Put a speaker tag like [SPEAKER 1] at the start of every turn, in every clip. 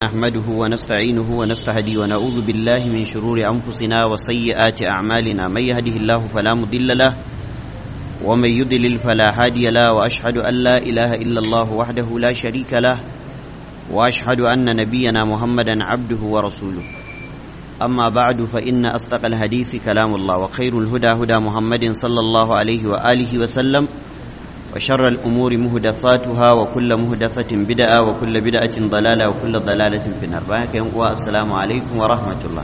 [SPEAKER 1] نحمده ونستعينه ونستهدي ونعوذ بالله من شرور أنفسنا وسيئات أعمالنا من يهده الله فلا مضل له ومن يضلل فلا هادي له وأشهد أن لا إله إلا الله وحده لا شريك له وأشهد أن نبينا محمدا عبده ورسوله أما بعد فإن أصدق الحديث كلام الله وخير الهدى هدى محمد صلى الله عليه وآله وسلم وشر الأمور مهدثاتها وكل مهدثة بدعة وكل بدعة ضلالة وكل ضلالة في النار والسلام عليكم ورحمة الله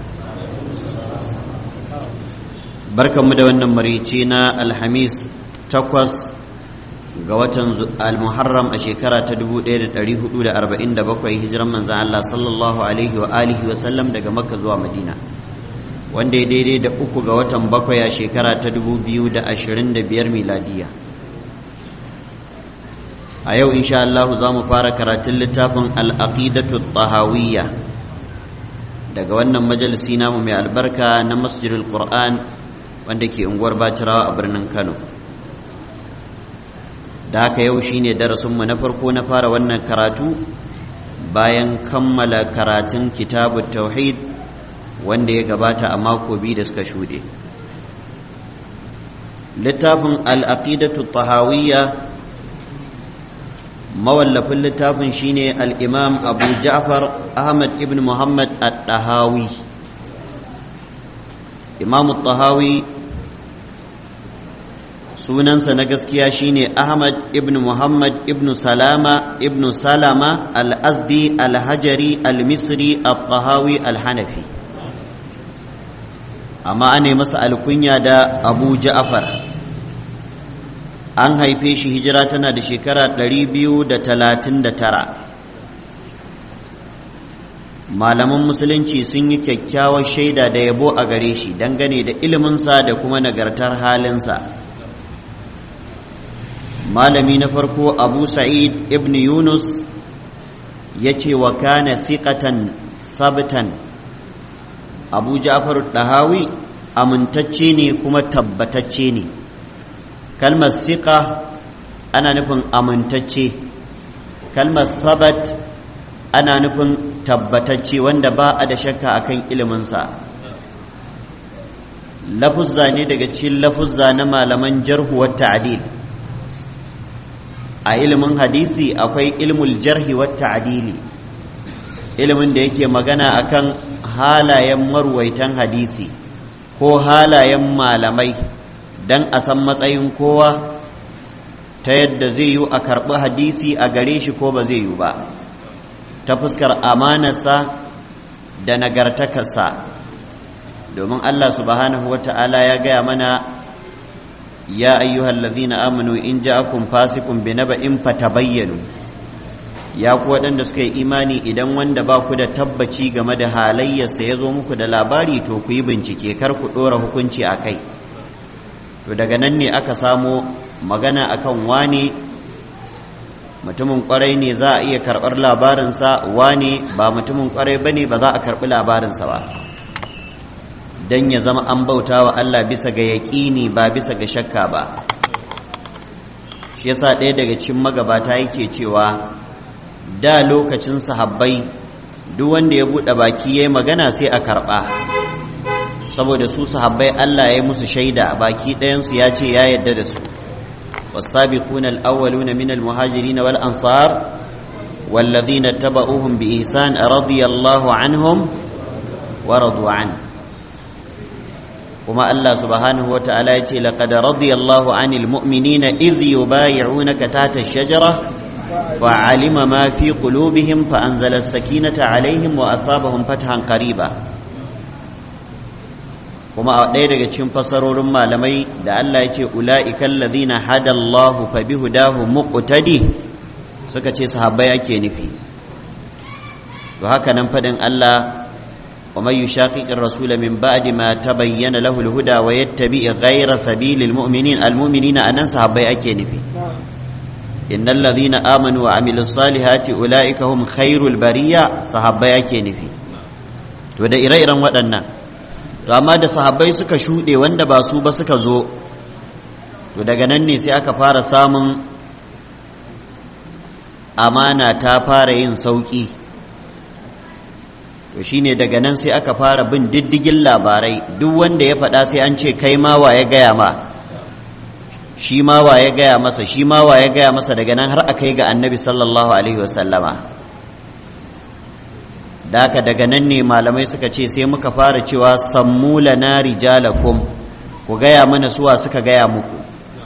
[SPEAKER 1] بركة مدونة مريتينا الحميس تقوس قوة المحرم أشيكرا تدبو دير تريه دولة أربعين دبقوا هجرا من زعل الله صلى الله عليه وآله وسلم دقى مكة زوا مدينة wanda ya daidai da uku ga watan bakwai a shekara ta dubu biyu da ashirin da biyar miladiya a yau insha Allah za mu fara karatun littafin al'aqidatu tahawiyya daga wannan majalisi namu mai albarka na masjidul qur'an wanda ke unguwar bacirawa a birnin kano da haka yau shine darasinmu na farko na fara wannan karatu bayan kammala karatun kitabu tauhid wanda ya gabata a mako biyu da suka shuɗe littafin al'aqidatu tahawiyya mawallafin littafin shine al-imam abu ja'far ahmad ibn muhammad at-tahawi imam at-tahawi sunansa na gaskiya shine ahmad ibn muhammad ibn salama ibn salama al-azdi al-hajari al-misri at-tahawi al-hanafi amma ane masa alkunya da abu ja'far an haife shi hijira tana da shekara 239 malaman musulunci sun yi kyakkyawar shaida da yabo a gare shi dangane da iliminsa da kuma nagartar halinsa malami na farko abu sa'id ibn yunus ya ce wa kana thiqatan sabtan abu ja'far dahawi amintacce ne kuma tabbatacce ne kalmar siƙa ana nufin amintacce kalmar sabat ana nufin tabbatacce wanda ba a da shakka akan iliminsa lafuzza ne daga cikin lafuzza na malaman jarhu ta'dil a ilimin hadisi akwai ilmul jarhi wa ta'dili ilimin da yake magana akan halayen marwaitan hadisi ko halayen malamai don a san matsayin kowa ta yadda zai yi a karɓi hadisi a gare shi ko ba zai yi ba ta fuskar amanarsa da nagartakarsa domin Allah subhanahu wa ta'ala ya gaya mana ya ayyuhal ladhina amanu in ja'akum fasiqun binaba'in fatabayyanu ya ku waɗanda suka yi imani idan wanda ba ku da tabbaci game da halayyarsa ya zo muku da labari to ku yi bincike kar ku ɗora hukunci a kai to daga nan ne aka samo magana akan wane mutumin kwarai ne za a iya karɓar labarinsa wane ba mutumin kwarai ba ne ba za a karɓi labarinsa ba don ya zama an bauta wa Allah bisa ga yaƙini ba bisa ga shakka ba shi yasa ɗaya daga cikin magabata yake cewa da lokacin sahabbai duk wanda ya buɗe baki ya yi magana sai a karɓa saboda su sahabbai Allah ya musu shaida baki ɗayansu ya ce ya yadda da su والسابقون الأولون من المهاجرين والأنصار والذين اتبعوهم بإحسان رضي الله عنهم ورضوا عنه وما الله سبحانه وتعالى يتي لقد رضي الله عن المؤمنين إذ يبايعونك تحت الشجرة فعلم ما في قلوبهم فأنزل السكينة عليهم وأثابهم فتحا قريبا kuma a ɗaya daga cikin fasarorin malamai da Allah ya ce ula'ikan ladina hadallahu fa bihudahu muqtadi suka ce sahabbai ake nufi to haka nan fadin Allah wa may yushaqiqir rasula min ba'di ma tabayyana lahu al-huda wa yattabi ghayra sabilil mu'minin al-mu'minina anan sahabbai ake nufi innal ladhina amanu wa amilus salihati ula'ika hum khairul bariya sahabbai ake nufi to da ire-iren waɗannan to amma da sahabbai suka shuɗe wanda ba su ba suka zo to daga nan ne sai aka fara samun amana ta fara yin sauƙi to shine daga nan sai aka fara bin diddigin labarai duk wanda ya faɗa sai an ce kai ma wa ya gaya ma shi ma wa ya gaya masa shi ma wa ya gaya masa daga nan har aka yi ga annabi sallallahu alaihi wasallama da haka daga nan ne malamai suka ce sai muka fara cewa sammu lana rijalakum ku gaya mana suwa suka gaya muku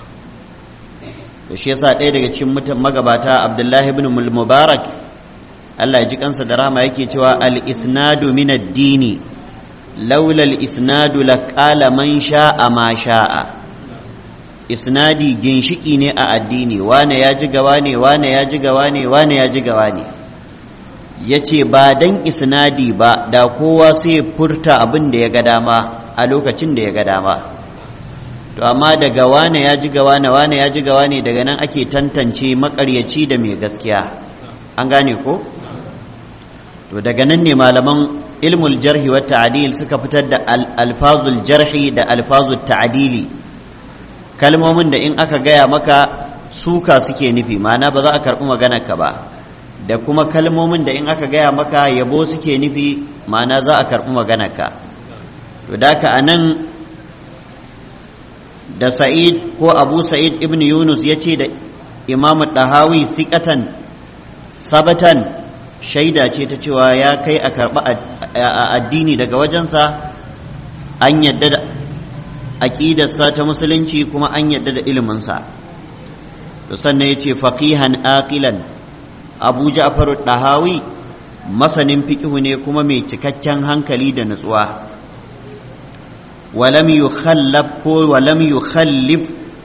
[SPEAKER 1] to shi yasa ɗaya daga cikin mutan magabata abdullahi ibn mubarak Allah ya ji kansa da rahama yake cewa al-isnadu min ad-dini laula al-isnadu laqala man sha'a ma sha'a isnadi ginshiki ne a addini wane ya ji gawa ne wane ya ji gawa ne wane ya ji gawa ne yace ba dan isnadi ba da kowa sai furta abin da ya ga dama a lokacin da ya ga dama to amma daga wane ya ji gawa ne wane ya ji gawa ne daga nan ake tantance makaryaci da mai gaskiya an gane ko to daga nan ne malaman ilmul jarhi wa ta'dil suka fitar da alfazul jarhi da alfazul ta'dili kalmomin da in aka gaya maka suka suke nufi ma'ana ba za a karɓi maganar ka ba da kuma kalmomin da in aka gaya maka yabo suke nufi ma'ana za a karɓi maganar ka to da ka anan da sa'id ko abu sa'id ibn yunus ya ce da imamu ɗahawi siƙatan sabatan shaida ce ta cewa ya kai a karɓi addini daga wajensa an yadda da aƙidarsa ta musulunci kuma an yadda da iliminsa to sannan ya ce faqihan aqilan abu ja'far ɗahawi masanin fikihu ne kuma mai cikakken hankali da nutsuwa ولم يخلف ولم يخلف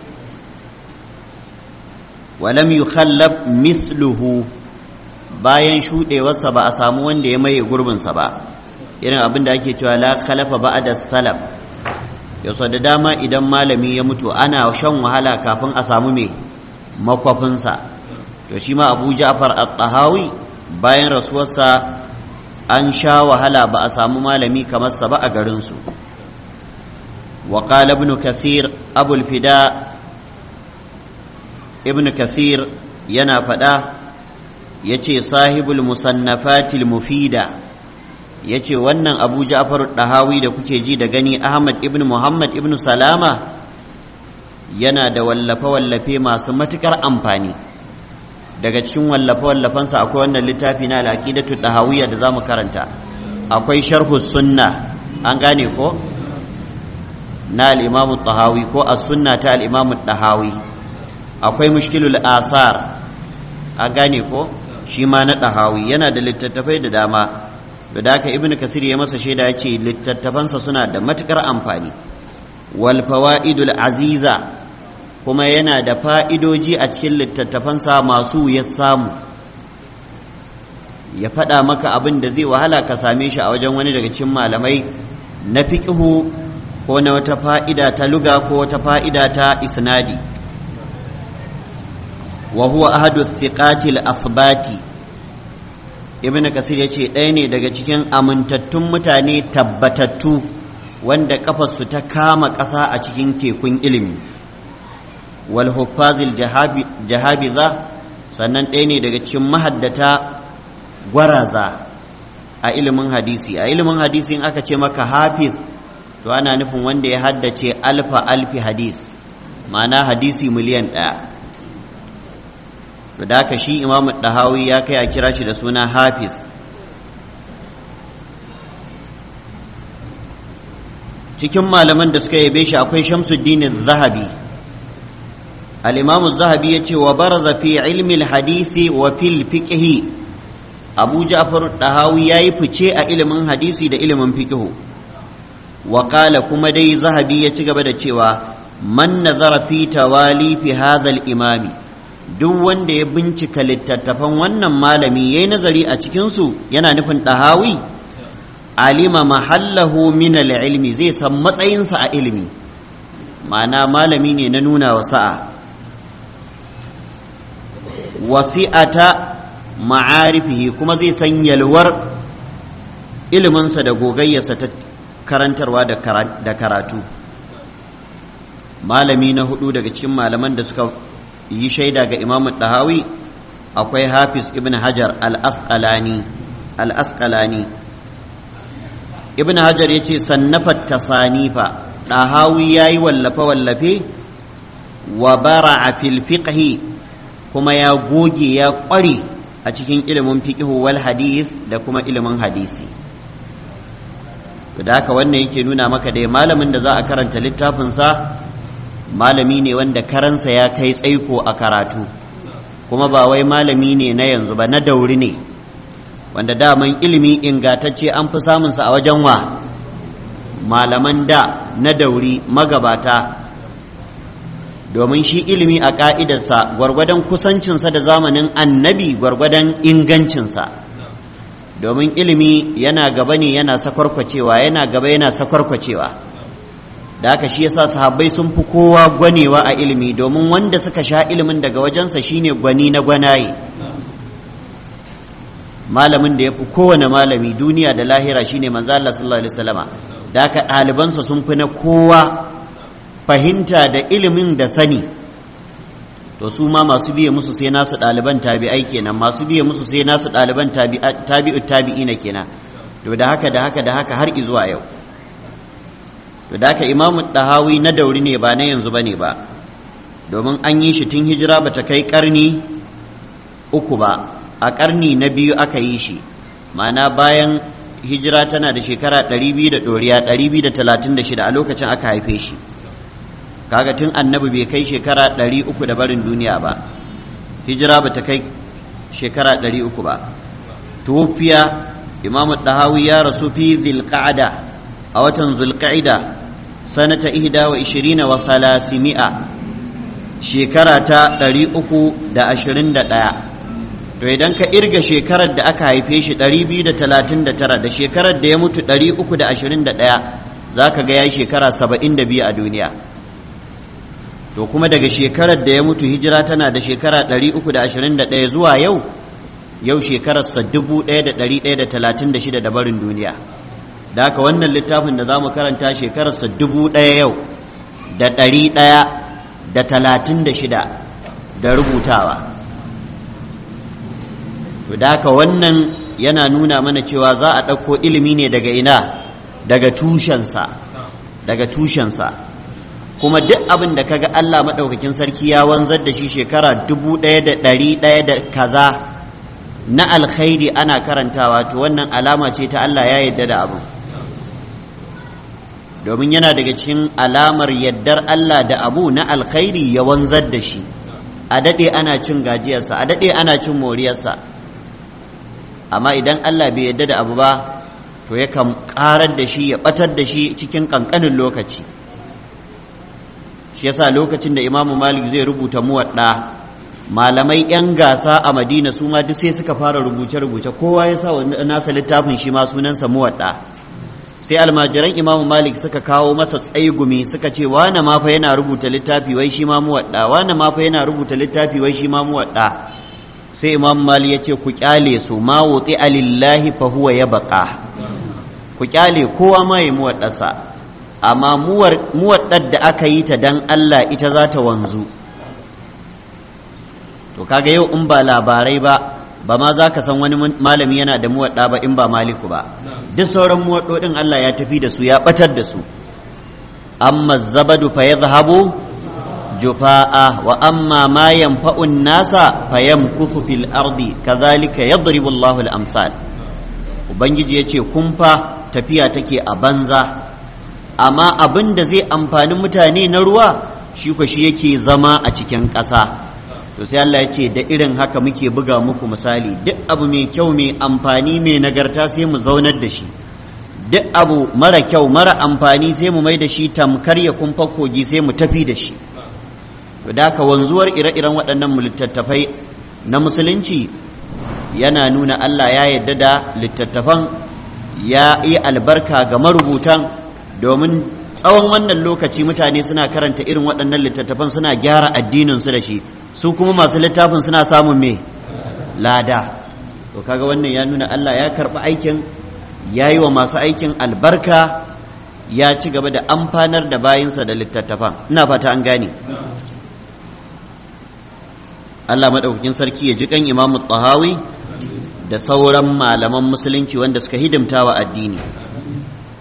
[SPEAKER 1] ولم يخلف مثله bayan shuɗewarsa ba a samu wanda ya maye gurbinsa ba irin abin da ake cewa la khalafa ba'da salam yau da dama idan malami ya mutu ana shan wahala kafin a samu mai makwafinsa to shi ma abu ja'far at-tahawi bayan rasuwarsa an sha wahala ba a samu malami kamar sa ba a garinsu وقال ابن كثير أبو الفداء ابن كثير ينا فدا يتي صاحب المصنفات المفيدة yace wannan abu ja'far dahawi da kuke ji da gani ahmad ibn muhammad ibn salama yana da wallafe-wallafe masu matukar amfani daga cikin wallafe-wallafensa akwai wannan littafi na al'aqidatu dahawiyya da zamu karanta akwai sharhu sunna an gane ko na al'imamu tahawi ko a sunna ta al'imamu tahawi akwai mushkilul athar a gane ko shi ma na tahawi yana da littattafai da dama da haka ibn kasir ya masa shaida ya ce littattafansa suna da matukar amfani wal fawaidul aziza kuma yana da fa'idoji a cikin littattafansa masu ya samu ya faɗa maka abin da zai wahala ka same shi a wajen wani daga cikin malamai na fiƙihu ko na wata fa'ida ta luga ko wata fa'ida ta isnadi wa huwa ahadu thiqatil asbati ibnu kasir yace ɗaya ne daga cikin amintattun mutane tabbatattu wanda kafarsu ta kama ƙasa a cikin tekun ilimi wal huffazil jahabiza sannan ɗaya ne daga cikin mahaddata gwaraza a ilimin hadisi a ilimin hadisi in aka ce maka hafiz to ana nufin wanda ya haddace alfa alfi hadis ma'ana hadisi miliyan ɗaya to da haka shi imamu ɗahawi ya kai a kira shi da suna hafiz cikin malaman da suka yabe shi akwai shamsuddin zahabi al-imamu zahabi ya ce wa baraza fi ilmi hadisi wa fil fiqhi abu ja'far ɗahawi ya yi fice a ilimin hadisi da ilimin fiqhu وقال كما دي ذهبي يتغب da cewa man nazara fi tawali fi hadha al-imam duk wanda ya bincika littattafan wannan malami yayi nazari a cikin su yana nufin dahawi alima mahallahu min al-ilmi zai san matsayinsa a ilimi ma'ana malami ne na nuna wa sa'a wasi'ata ma'arifihi kuma zai san yalwar iliminsa da gogayyarsa ta karantarwa da karatu malami na hudu daga cikin malaman da suka yi shaida ga imamu dahawi akwai hafiz ibn hajar al-asqalani ibn hajar ya ce sannafat tasanifa ɗahawi ya yi wallafe-wallafe wa bara a filfiƙahi kuma ya goge ya ƙware a cikin ilimin fiƙihu wal hadis da kuma ilimin hadisi da haka wannan yake nuna maka dai malamin da za a karanta littafinsa malami ne wanda karansa ya kai tsaiko a karatu kuma ba wai malami ne na yanzu ba na dauri ne wanda daman ilimi ingatacce an fi samunsa a wajen wa malaman da na dauri magabata domin shi ilimi a ƙa'idarsa gwargwadon kusancinsa da zamanin annabi gwargwadon ingancinsa domin ilimi yana gaba ne yana sakwarkwacewa yana gaba yana sakwarkwacewa da haka shi yasa sahabbai sun fi kowa gwanewa a ilimi domin wanda suka sha ilimin daga wajensa shine gwani na gwanaye malamin da ya fi kowane malami duniya da lahira shine manzo Allah sallallahu alaihi wasallama da haka ɗalibansa sun fi na kowa fahimta da ilimin da sani to su ma masu biye musu sai nasu ɗaliban tabi'ai kenan masu biye musu sai nasu ɗaliban tabi'u tabi'ina kenan to da haka da haka da haka har izuwa yau to da haka imamu ɗahawi na dauri ne ba na yanzu bane ba domin an yi shi tun hijira bata kai karni uku ba a karni na biyu aka yi shi ma'ana bayan hijira tana da shekara 200 da ɗoriya 236 a lokacin aka haife shi kaga tun annabi bai kai shekara ɗari uku da barin duniya ba hijira ba ta kai shekara ɗari uku ba tufiya imamu ɗahawi ya rasu fi zilƙa'ada a watan zulƙa'ida sanata ihda wa ishirina wa salasimi'a shekara ta ɗari uku da ashirin da ɗaya to idan ka irga shekarar da aka haife shi ɗari biyu da talatin da tara da shekarar da ya mutu ɗari uku da ashirin da ɗaya za ka ga ya yi shekara saba'in da biyu a duniya to kuma daga shekarar da ya mutu hijira tana da shekara 321 zuwa yau yau shekararsa 1136 da barin duniya da haka wannan littafin da za mu karanta shekararsa 1000 yau da 136 da rubutawa to da haka wannan yana nuna mana cewa za a ɗauko ilimi ne daga ina daga tushensa daga tushensa kuma duk abin da kaga Allah maɗaukakin sarki ya wanzar da shi shekara dubu ɗaya da ɗari ɗaya da kaza na alkhairi ana karantawa to wannan alama ce ta Allah ya yadda da abu domin yana daga cikin alamar yaddar Allah da abu na alkhairi ya wanzar da shi a daɗe ana cin gajiyarsa a daɗe ana cin moriyarsa amma idan Allah bai yadda da abu ba to yakan ƙarar da shi ya ɓatar da shi cikin ƙanƙanin lokaci shi yasa lokacin da imamu malik zai rubuta muwadda malamai 'yan gasa a madina su ma duk sai suka fara rubuce-rubuce kowa ya sa nasa littafin shi ma sunansa muwadda sai almajiran imamu malik suka kawo masa tsaigumi suka ce wane ma fa yana rubuta littafi wai shi ma muwadda wane ma fa yana rubuta littafi wai shi ma muwadda sai imamu malik ya ce ku kyale su ma wuti alillahi fa huwa ya baka ku kyale kowa ma ya muwaddasa amma muwaddar da aka yi ta dan Allah ita za ta wanzu to kaga yau in ba labarai ba ba ma za ka san wani malami yana da muwadda ba in ba maliku ba duk sauran muwaddodin Allah ya tafi da su ya batar da su amma zabadu fa yadhhabu jufa'a wa amma ma yanfa'un nasa fa yamkufu fil ardi kadhalika yadribu Allahu al-amsal ubangiji yace kumfa tafiya take a banza amma abin da zai amfani mutane na ruwa shi ko shi yake zama a cikin ƙasa to sai Allah ya ce da irin haka muke buga muku misali duk abu mai kyau mai amfani mai nagarta sai mu zaunar da shi duk abu mara kyau mara amfani sai mu mai da shi tamkar ya kumfa kogi sai mu tafi da shi to da haka wanzuwar ire-iren waɗannan littattafai na musulunci yana nuna Allah ya yarda da littattafan ya yi albarka ga marubutan domin tsawon wannan lokaci mutane suna karanta irin waɗannan littattafan suna gyara addininsu da shi su kuma masu littafin suna samun me lada to kaga wannan ya nuna Allah ya karɓi aikin ya yi wa masu aikin albarka ya ci gaba da amfanar da bayinsa da littattafan ina fata an gane Allah maɗaukakin sarki ya ji kan imamu tsahawi da sauran malaman musulunci wanda suka hidimta wa addini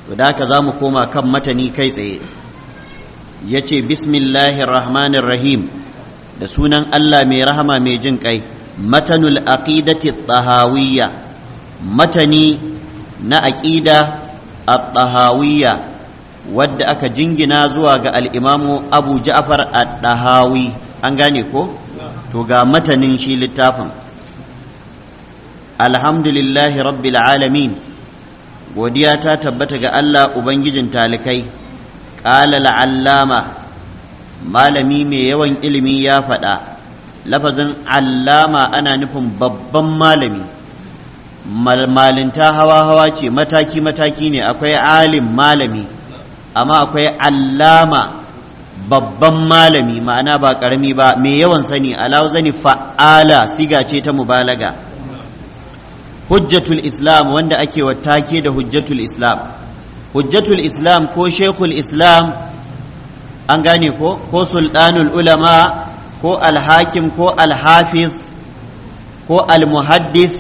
[SPEAKER 1] to da haka za mu koma kan matani kai tsaye ya ce bismillahir rahmanir rahim da sunan Allah mai rahama mai jin kai matanul aqidati tahawiyya matani na aqida at-tahawiyya wadda aka jingina zuwa ga al-imamu Abu Ja'far at-Tahawi an gane ko to ga matanin shi littafin alhamdulillahi rabbil alamin godiya ta tabbata ga Allah ubangijin talikai qala al-allama malami mai yawan ilimi ya faɗa lafazin allama ana nufin babban malami malinta hawa-hawa ce mataki-mataki ne akwai alim malami amma akwai allama babban malami ma'ana ba ƙarami ba mai yawan sani zani fa'ala siga ce ta mubalaga hujjatul islam wanda ake take da hujjatul islam hujjatul islam ko shekul islam an gane ko ko sultanul ulama ko alhakim ko alhafiz ko almuhaddis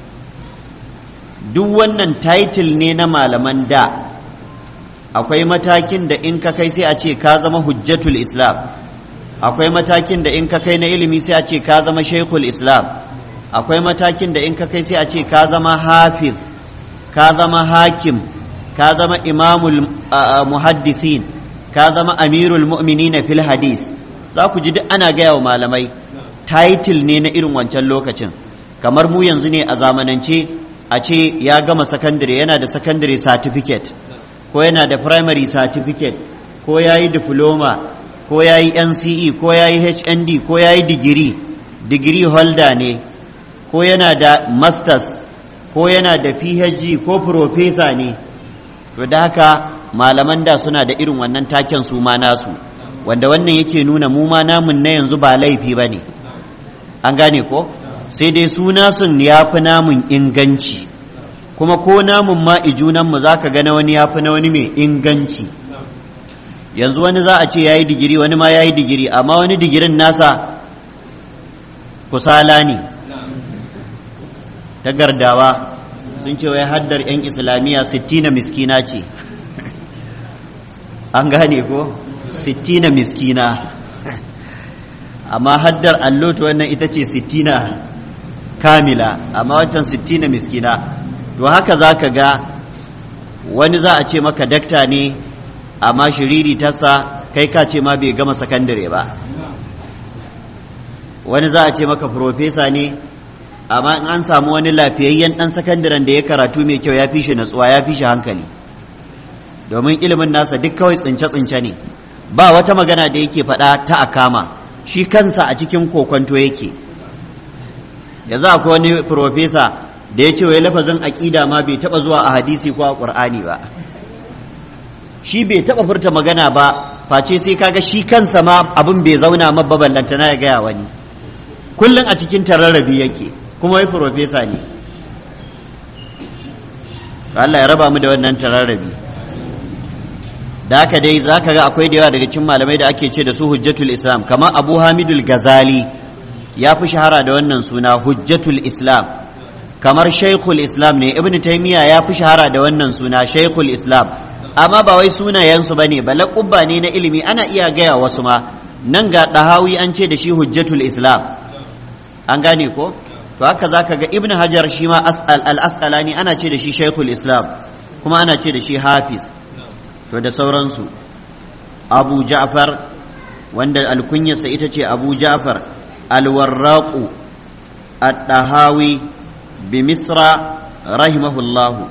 [SPEAKER 1] duk wannan title ne na malaman da akwai matakin da in ka kai sai a ce ka zama hujjatul islam akwai matakin da in ka kai na ilimi sai a ce ka zama shaikhul islam akwai matakin da in ka kai sai a ce ka zama hafiz ka zama hakim ka zama imamul muhaddisin ka zama amirul mu'minina fil hadith za ku ji duk ana gaya wa malamai title ne na irin wancan lokacin kamar mu yanzu ne a zamanance a ce ya gama sakandare yana da sakandare certificate ko yana da primary certificate ko ya yi diploma ko ya yi nce ko ya yi hnd ko ya yi digiri digiri holder ne ko yana da masters ko yana da phd ko professor ne to da haka malaman da suna da irin wannan taken su ma nasu wanda wannan yake nuna mu ma namun na yanzu ba laifi ba ne an gane ko sai dai suna sun ya fi namun inganci kuma ko namun ma ijunanmu za ka gana wani ya fi na wani mai inganci yanzu wani za a ce ya yi digiri wani ma ya yi digiri amma wani digirin nasa kusala ne ta gardawa sun ce wai haddar 'yan islamiyya sittina miskina ce an gane ko sittina miskina amma haddar allo to wannan ita ce sittina kamila amma wancan sittina miskina to haka za ka ga wani za a ce maka dakta ne amma shiriri tasa kai ka ce ma bai gama sakandare ba wani za a ce maka profesa ne amma in an samu wani lafiyayyen ɗan sakandaren da ya karatu mai kyau ya fi shi natsuwa ya fi shi hankali domin ilimin nasa duk kawai tsince-tsince ne ba wata magana da yake faɗa ta akama shi kansa a cikin kokonto yake yanzu akwai wani profesa da ya ce wai lafazin aƙida ma bai taɓa zuwa a hadisi ko a ƙur'ani ba shi bai taɓa furta magana ba face sai kaga shi kansa ma abin bai zauna mabba ballantana ya gaya wani kullum a cikin tararrabi yake kuma wai profesa ne Allah ya raba mu da wannan tararrabi da haka dai za ka ga akwai da yawa daga cikin malamai da ake ce da su hujjatul islam kamar abu hamidul gazali ya fi shahara da wannan suna hujjatul islam kamar shaikhul islam ne ibn taymiya ya fi shahara da wannan suna shaikhul islam amma ba wai sunayensu ba ne ba laƙubba ne na ilimi ana iya gaya wasu ma nan ga ɗahawi an ce da shi hujjatul islam an gane ko to haka za ka ga ibn hajar shi ma al-asqalani ana ce da shi shaikhul islam kuma ana ce da shi hafiz to da sauransu abu ja'far wanda alkunyarsa ita ce abu ja'far alwarraqu at-tahawi bi misra rahimahullahu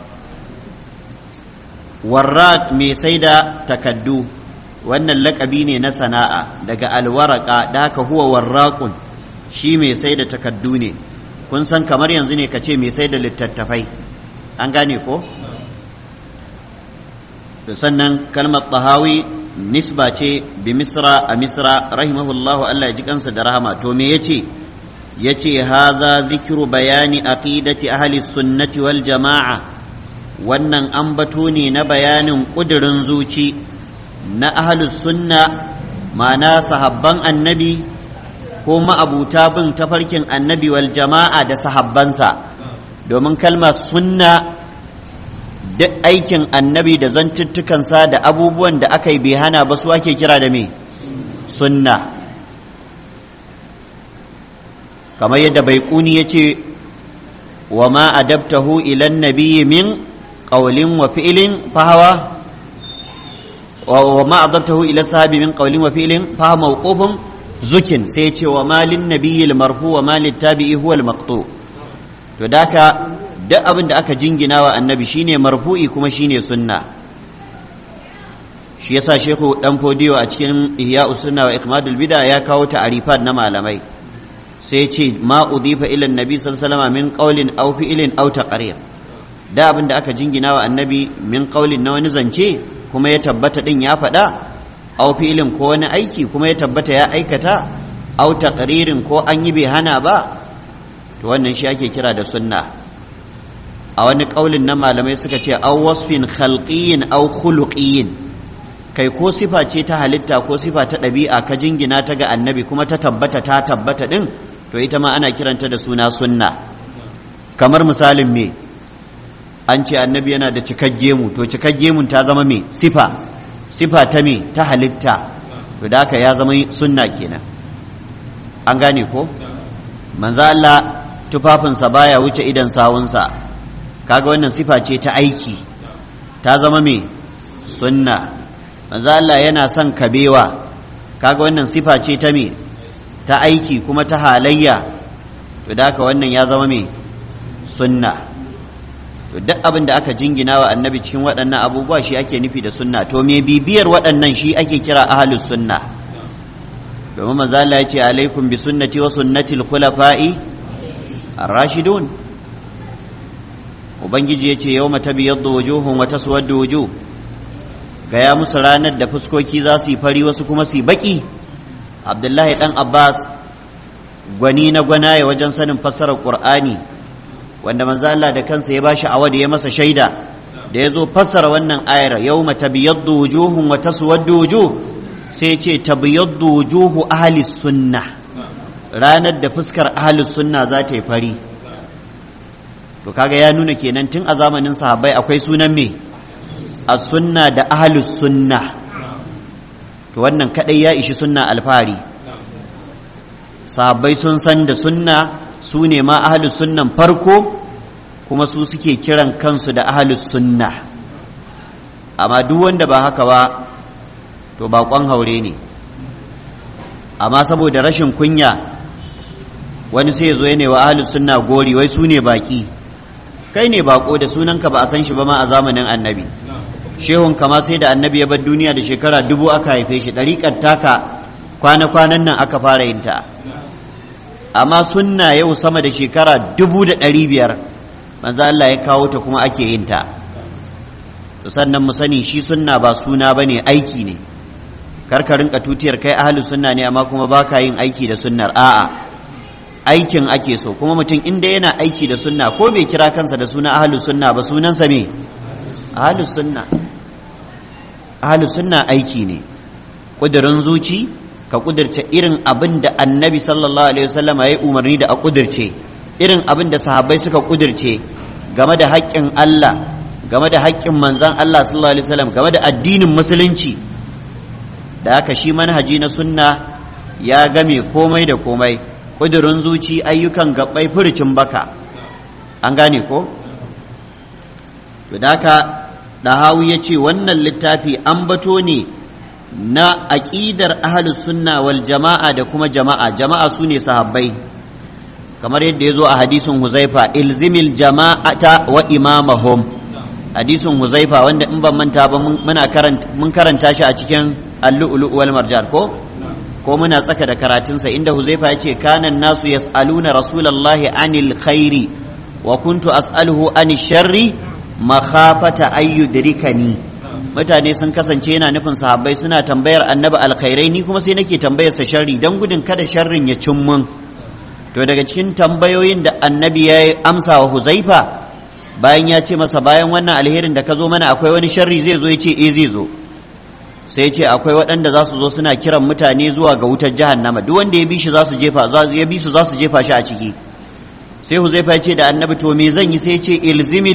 [SPEAKER 1] warraq mai sai da takaddu wannan lakabi ne na sana'a daga alwaraka da haka huwa warraqun shi mai sai da takaddu ne kun san kamar yanzu ne ka ce mai sai da littattafai an gane ko sannan kalmar tahawi nisba ce bi misra a misra rahimahullahu Allah ya ji kansa da rahama to me yace yace hadha zikru bayani aqidati ahli sunnati wal jama'a wannan ambato ne na bayanin kudirin zuci na ahli sunna ma'ana sahabban annabi ko ma'abuta bin tafarkin annabi wal jama'a da sahabbansa domin kalmar sunna duk aikin annabi da zantuttukansa da abubuwan da aka yi bai hana ba su ake kira da me sunna kamar yadda bai kuni ya ce wa ma adabtahu ilan nabiyyi min qawlin wa fi'lin fahawa wa ma adabtahu ila sahabi min qawlin wa fi'lin fa mawqufun zukin sai ce wa malin nabiyyi marfu wa malin tabi'i huwa al-maqtu to daka duk abin da aka jingina wa annabi shine marfu'i kuma shine sunna shi yasa shehu dan fodiyo a cikin ihya sunna wa ikmadul bid'a ya kawo ta'arifat na malamai sai ya ce ma udifa ila annabi sallallahu alaihi wasallam min qawlin aw fi'lin aw taqrir da abin da aka jingina wa annabi min qawlin na wani zance kuma ya tabbata din ya faɗa aw fi'lin ko wani aiki kuma ya tabbata ya aikata aw taqririn ko an yi bai hana ba to wannan shi ake kira da sunna a wani ƙaulin na malamai suka ce aw wasfin khalqiyyin aw khuluqiyyin kai ko sifa ce ta halitta ko sifa ta ɗabi'a ka jingina ta ga annabi kuma ta tabbata ta tabbata din to ita ma ana kiranta da suna sunna kamar misalin me an ce annabi yana da cikagge mu to cikagge mun ta zama me sifa sifa ta me ta halitta to da haka ya zama sunna kenan an gane ko manzo Allah tufafinsa baya wuce idan sawunsa kaga wannan sifa ce ta aiki ta zama me sunna manzo Allah yana son kabewa kaga wannan sifa ce ta me ta aiki kuma ta halayya to da haka wannan ya zama me sunna to duk abin da aka jingina wa annabi cikin waɗannan abubuwa shi ake nufi da sunna to me bibiyar waɗannan shi ake kira ahlus sunna domin manzo Allah ya ce alaikum bi sunnati wa sunnati al-khulafa'i ar-rashidun ubangiji ya ce yawma tabyaddu wujuhun wa taswaddu wujuh gaya musu ranar da fuskoki za su yi fari wasu kuma su yi baki abdullahi dan abbas gwani na gwanaye wajen sanin fassarar qur'ani wanda manzo Allah da kansa ya bashi awadi ya masa shaida da ya zo fassara wannan ayar yawma tabyaddu wujuhun wa taswaddu wujuh sai ya ce tabyaddu wujuhu ahli sunna ranar da fuskar ahli sunna za ta yi fari to kaga ya nuna kenan tun a zamanin sahabbai akwai sunan me as-sunna da ahli sunna to wannan kadai ya ishi sunna alfahari sahabbai sun san da sunna su ne ma ahalus sunnan farko kuma su suke kiran kansu da ahalus sunna amma duk wanda ba haka ba to bakon haure ne amma saboda rashin kunya wani sai ya zo ya wa ahalus sunna gori wai su ne baki kai ne bako da sunanka ba a san shi ba ma a zamanin annabi shehun kama sai da annabi ya bar duniya da shekara dubu aka haife shi ɗariƙar taka kwana-kwanan nan aka fara yin ta amma sunna yau sama da shekara dubu da ɗari biyar manzo Allah ya kawo ta kuma ake yin ta sannan mu sani shi sunna ba suna ba ne aiki ne karka rinka tutiyar kai ahlu sunna ne amma kuma baka yin aiki da sunnar a'a aikin ake so kuma mutum inda yana aiki da sunna ko bai kira kansa da suna ahlu sunna ba sunansa me ahlu sunna ahlu sunna aiki ne ƙudurin zuci ka kudirce irin abin da annabi sallallahu alaihi wasallam ya yi umarni da a kudirce irin abin da sahabbai suka kudirce game da haƙƙin Allah game da haƙƙin manzan Allah sallallahu alaihi wasallam game da addinin musulunci da haka shi manhaji na sunna ya game komai da komai kudirin zuci ayyukan gabbai furucin baka an gane ko to da haka dahawi ya ce wannan littafi an bato ne na aƙidar ahalus sunna wal jama'a da kuma jama'a jama'a su ne sahabbai kamar yadda ya zo a hadisin huzaifa ilzimil jama'ata wa imamahum hadisin huzaifa wanda in ban manta ba mun karanta shi a cikin allu'ulu wal marjan ko ko muna tsaka da karatunsa inda huzaifa ya ce kanan nasu yas'aluna rasulallahi anil khairi wa kuntu as'aluhu anil sharri makhafata ayyudrikani mutane sun kasance yana nufin sahabbai suna tambayar annabi alkhairai ni kuma sai nake tambayarsa sharri don gudun kada sharrin ya cin mun to daga cikin tambayoyin da annabi ya amsa wa huzaifa bayan ya ce masa bayan wannan alherin da ka zo mana akwai wani sharri zai zo ya ce eh zai zo sai ce akwai waɗanda za su zo suna kiran mutane zuwa ga wutar jahannama duk wanda ya bi shi za su jefa ya bi su za su jefa shi a ciki sai huzaifa ya ce da annabi to me zan yi sai ya ce ilzimil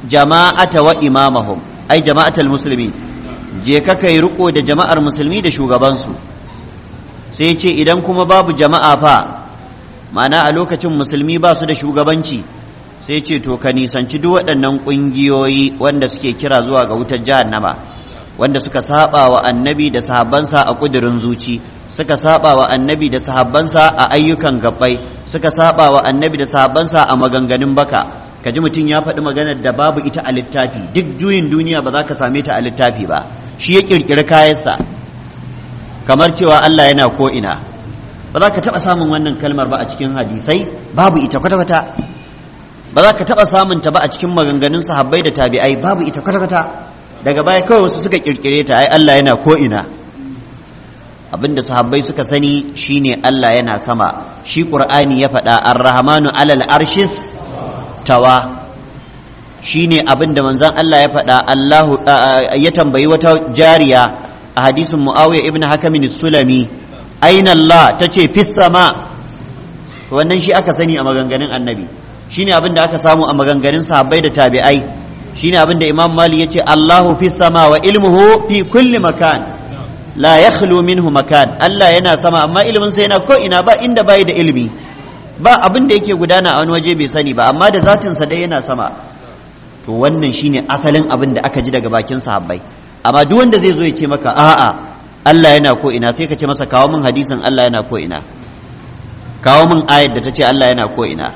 [SPEAKER 1] jama'ata wa imamahum ai jama'atal musulmi je ka kai riko da jama'ar musulmi da shugabansu sai ce idan kuma babu jama'a fa ma'ana a lokacin musulmi ba su da shugabanci sai ce to ka nisanci duk waɗannan ƙungiyoyi wanda suke kira zuwa ga wutar jahannama wanda suka saba wa annabi da sahabbansa a ƙudurin zuci suka saba wa annabi da sahabbansa a ayyukan gabbai suka saba wa annabi da sahabbansa a maganganun baka kaji mutum ya faɗi maganar da babu ita a littafi duk juyin duniya ba za ka same ta a littafi ba shi ya ƙirƙiri kayansa kamar cewa Allah yana ko ina ba za ka taɓa samun wannan kalmar ba a cikin hadisai babu ita kwata-kwata ba za ka taɓa samun ta ba a cikin maganganun sahabbai da tabi'ai babu ita kwata-kwata daga baya kawai wasu suka kirkire ta ai Allah yana ko ina abinda sahabbai suka sani shine Allah yana sama shi qur'ani ya faɗa ar-rahmanu alal arshis tawa shine abinda manzon Allah ya faɗa Allahu ya tambayi wata jariya a hadisin Muawiya ibn Hakim sulami aina Allah tace fis sama wannan shi aka sani a maganganun annabi shine abinda aka samu a maganganun sahabbai da tabi'ai shine abin da imam mali ya ce allahu fi sama wa ilmuhu fi kulli makan la yakhlu minhu makan allah yana sama amma ilimin sa yana ko ina ba inda bai da ilimi ba abin da yake gudana a wani waje bai sani ba amma da zatin sa dai yana sama to wannan shine asalin abin da aka ji daga bakin sahabbai amma duk wanda zai zo ya ce maka a'a allah yana ko ina sai ka ce masa kawo min hadisin allah yana ko ina kawo min ayar da ta ce allah yana ko ina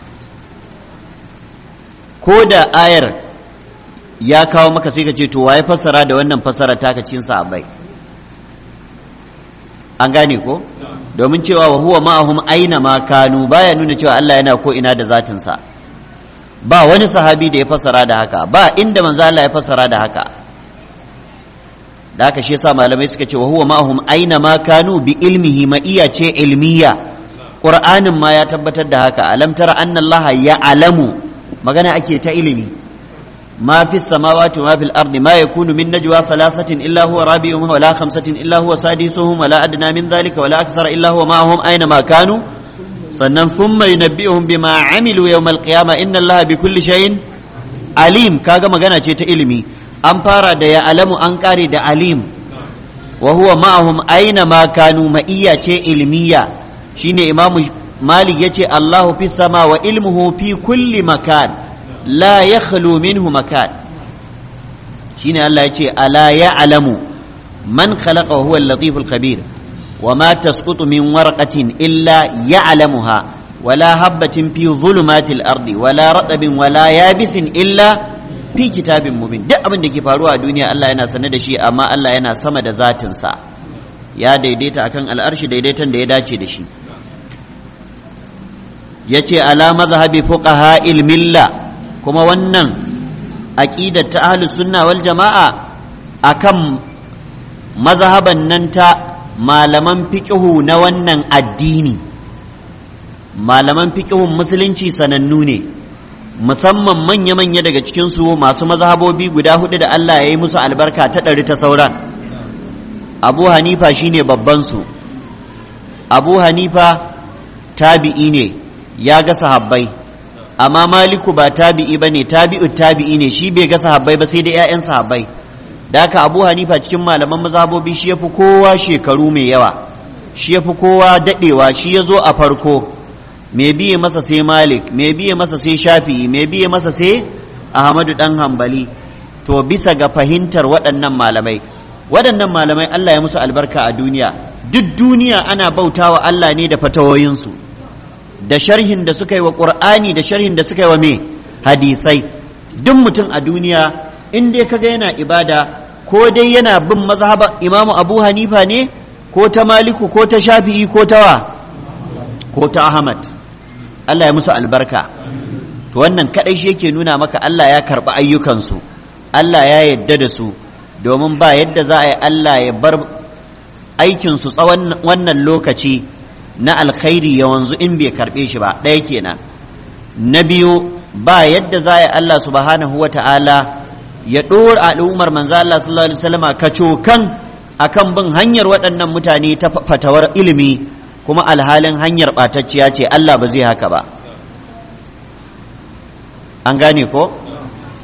[SPEAKER 1] ko da ayar ya kawo maka sai ka ce to waye fassara da wannan fassara taka cikin sahabbai an gane ko domin cewa wa huwa ma'ahum aina ma kanu baya nuna cewa Allah yana ko ina da zatin sa ba wani sahabi da ya fassara da haka ba inda manzo Allah ya fassara da haka da haka shi yasa malamai suka ce wa huwa ma'ahum aina ma kanu bi ilmihi ma iya ce ilmiya qur'anin ma ya tabbatar da haka alam tara anna Allah ya alamu magana ake ta ilimi ما في السماوات وما في الأرض ما يكون من نجوى ثلاثة إلا هو رابعهم ولا خمسة إلا هو سادسهم ولا أدنى من ذلك ولا أكثر إلا هو معهم أينما كانوا sannan thumma yunabbihum bima amilu yawmal qiyama inna allaha bi kulli shay'in alim kaga magana ce ta ilimi an fara da ya alamu an kare da alim wa huwa ma'ahum aina ma kanu ma'iyya ce ilmiya shine imamu malik yace allahu fis sama wa ilmuhu fi kulli makan la yakhlu minhu makan shine Allah yace ala ya'lamu man khalaqa wa huwa al-latif al-khabir وما تسقط من ورقة إلا يعلمها ولا هبة في ظلمات الأرض ولا رطب ولا يابس إلا في كتاب مبين duk abin da ke faruwa a duniya Allah yana sane da shi amma Allah yana sama da zatinsa ya daidaita akan al'arshi daidaiton da ya dace da shi ya ce ala mazhabi fuqaha milla kuma wannan aqidar ta ahlus sunna wal jama'a akan mazhaban nan ta malaman fiƙihu na wannan addini malaman fiƙihun musulunci sanannu ne musamman manya-manya daga cikinsu masu mazhabobi guda hudu da Allah ya yi musu albarka ta ɗari ta sauran abu hanifa shine babbansu abu hanifa tabi'i ne ya ga sahabbai amma maliku ba tabi'i ba ne tabi'u tabi'i ne shi bai ga sahabbai ba sai da 'ya'yan sahabbai da haka abu hanifa cikin malaman mazhabobi shi ya fi kowa shekaru mai yawa shi ya fi kowa daɗewa shi ya zo a farko mai biye masa sai malik mai biye masa sai shafi'i mai biye masa sai ahmadu ɗan hambali to bisa ga fahimtar waɗannan malamai waɗannan malamai allah ya musu albarka a duniya duk duniya ana bautawa allah ne da fatawoyinsu da sharhin da suka yi wa ƙur'ani da sharhin da suka yi wa me hadisai duk mutum a duniya in dai kaga yana ibada ko dai yana bin mazhaba imamu abu hanifa ne ko ta maliku ko ta shafi'i ko ta wa ko ta ahmad allah ya musu albarka to wannan kadai shi yake nuna maka allah ya karɓi ayyukansu allah ya yadda da su domin ba yadda za a yi allah ya bar aikinsu tsawon wannan lokaci na alkhairi ya wanzu in bai karɓe shi ba ɗaya kenan na biyu ba yadda za a yi allah subhanahu wa ta'ala ya ɗora al'ummar manzo Allah sallallahu alaihi wasallama kacokan akan bin hanyar waɗannan mutane ta fatawar ilimi kuma alhalin hanyar ɓatacciya ce Allah ba zai haka ba an gane ko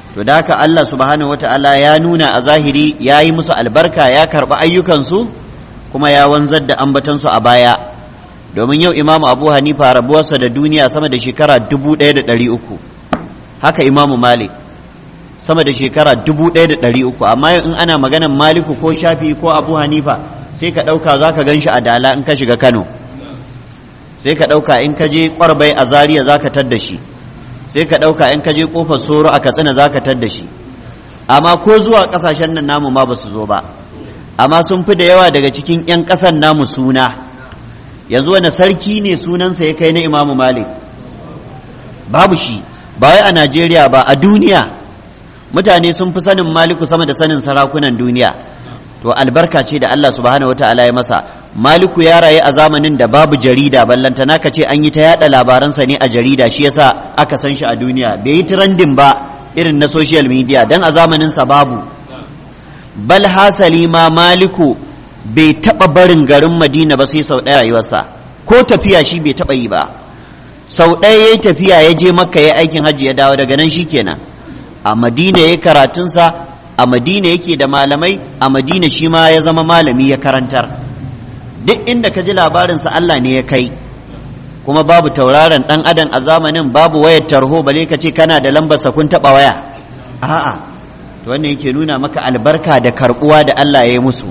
[SPEAKER 1] to da haka Allah subhanahu wata'ala ya nuna a zahiri ya yi musu albarka ya karɓi ayyukansu kuma ya wanzar da ambatansu a baya domin yau imamu abu hanifa rabuwarsa da duniya sama da shekara dubu ɗaya da ɗari uku haka imamu malik sama da shekara dubu ɗaya da ɗari uku amma in ana maganan maliku ko shafi ko abu hanifa sai ka ɗauka za ka gan shi a dala in ka shiga kano sai ka ɗauka in ka je ƙwarbai a zaria za ka tadda shi sai ka ɗauka in ka je ƙofar soro a katsina za ka tadda shi amma ko zuwa ƙasashen nan namu ma ba su zo ba amma sun fi da yawa daga cikin 'yan ƙasan namu suna yanzu wani sarki ne sunansa ya kai na imamu malik babu shi ba wai a najeriya ba a duniya mutane sun fi sanin maliku sama da sanin sarakunan duniya to albarka ce da allah subhanahu wataala ya masa maliku ya rayu a zamanin da babu jarida ballantana ka ce an yi ta yada labaransa ne a jarida shi yasa aka san shi a duniya bai yi trending ba irin na social media dan a zamaninsa babu bal hasali ma maliku bai taɓa barin garin madina ba sai sau ɗaya rayuwarsa ko tafiya shi bai taɓa yi ba sau ɗaya ya yi tafiya ya je makka ya aikin hajji ya dawo daga nan shi kenan a madina ya karatunsa a madina yake da malamai a madina shi ma ya zama malami ya karantar duk inda ka ji labarinsa Allah ne ya kai kuma babu tauraron ɗan adam a zamanin babu wayar tarho bale ka ce kana da lambarsa kun taɓa waya a'a to wannan yake nuna maka albarka da karɓuwa da Allah ya yi musu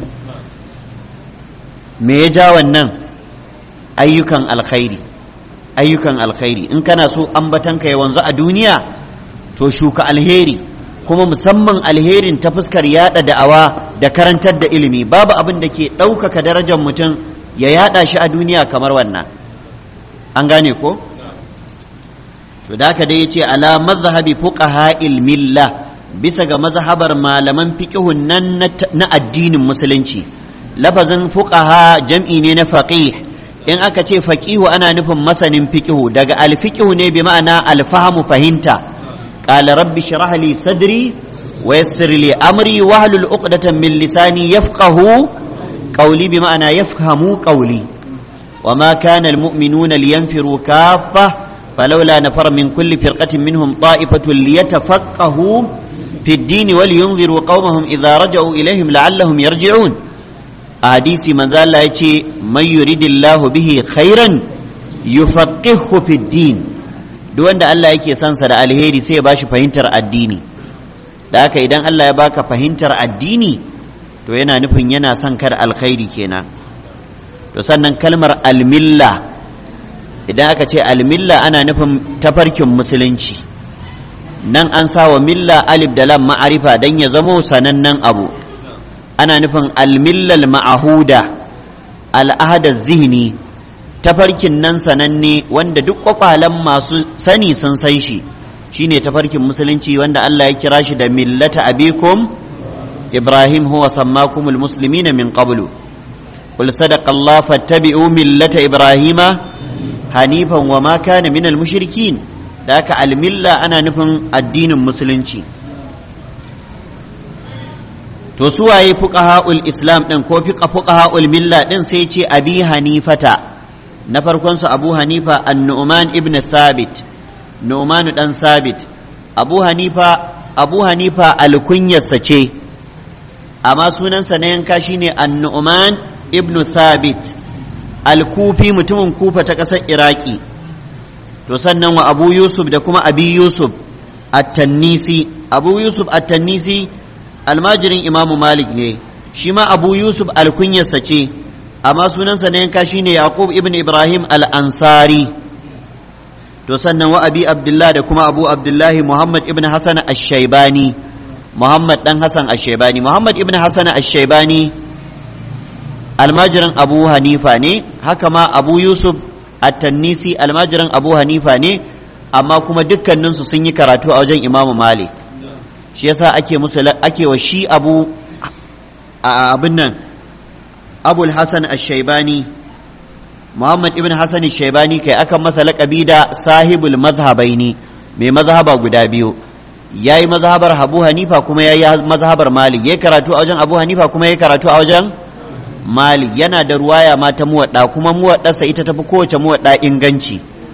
[SPEAKER 1] me ya ja wannan ayyukan alkhairi ayyukan alkhairi in kana so ambatanka ya wanzu a duniya to shuka alheri kuma musamman alherin ta fuskar yada da'awa da karantar da ilimi babu abin da ke ɗaukaka darajar mutum ya yada shi a duniya kamar wannan an gane ko to da haka dai yace ala mazhabi fuqaha milla bisa ga mazhabar malaman fiqhun nan na addinin musulunci lafazin fuqaha jam'i ne na faqih in aka ce faqihu ana nufin masanin fiqhu daga alfiqhu ne bi ma'ana alfahamu fahimta qala rabbi shrah li sadri wa yassir li amri wahlul uqdatan min lisani yafqahu qawli bi ma'ana yafhamu qawli وما كان المؤمنون لينفروا كافة فلولا نفر من كل فرقة منهم طائفة ليتفقهوا في الدين ولينذروا قومهم إذا رجعوا إليهم لعلهم يرجعون hadisi manzo Allah ya ce man yuridillahu bihi khairan yufaqihu fid din duk wanda Allah yake son sa da alheri sai ya bashi fahimtar addini da haka idan Allah ya baka fahimtar addini to yana nufin yana son kar alkhairi kenan to sannan kalmar almilla idan aka ce almilla ana nufin tafarkin musulunci nan an sa wa milla alif da lam ma'arifa dan ya zamo sanannen abu ana nufin almillal ma'ahuda al'ahada zihni tafarkin nan sananne wanda duk kwakwalen masu sani sun san shi shine tafarkin musulunci wanda Allah ya kira shi da millata abikum ibrahim huwa sammakumul muslimina min qablu qul sadaqa Allah fattabi'u millata ibrahima hanifan wa ma kana minal mushrikin da haka almilla ana nufin addinin musulunci to su waye fuqaha'ul islam din ko fiqa fuqaha'ul milla din sai ce abi hanifata na farkon su abu hanifa an-nu'man ibn thabit nu'man dan thabit abu hanifa abu hanifa alkunyarsa ce amma sunansa na yanka shine an-nu'man ibn thabit al-kufi mutumin kufa ta ƙasar iraki to sannan wa abu yusuf da kuma abi yusuf at-tannisi abu yusuf at-tannisi almajirin imamu malik ne shi ma abu yusuf alkunyarsa ce amma sunansa na yanka shine yaqub ibn ibrahim al-ansari to sannan wa abi abdullah da kuma abu abdullahi muhammad ibn hasan ash-shaybani muhammad dan hasan ash-shaybani muhammad ibn hasan ash-shaybani almajirin abu hanifa ne haka ma abu yusuf at-tannisi almajirin abu hanifa ne amma kuma dukkaninsu sun yi karatu a wajen imamu malik shi yasa ake musu ake wa shi abu abin nan abul hasan ash-shaybani muhammad ibn hasan ash-shaybani kai akan masa laƙabi da sahibul mazhabaini mai mazhaba guda biyu yayi mazhabar abu hanifa kuma yayi mazhabar malik yayi karatu a wajen abu hanifa kuma yayi karatu a wajen malik yana da ruwaya ma ta muwadda kuma muwaddarsa ita tafi kowace muwadda inganci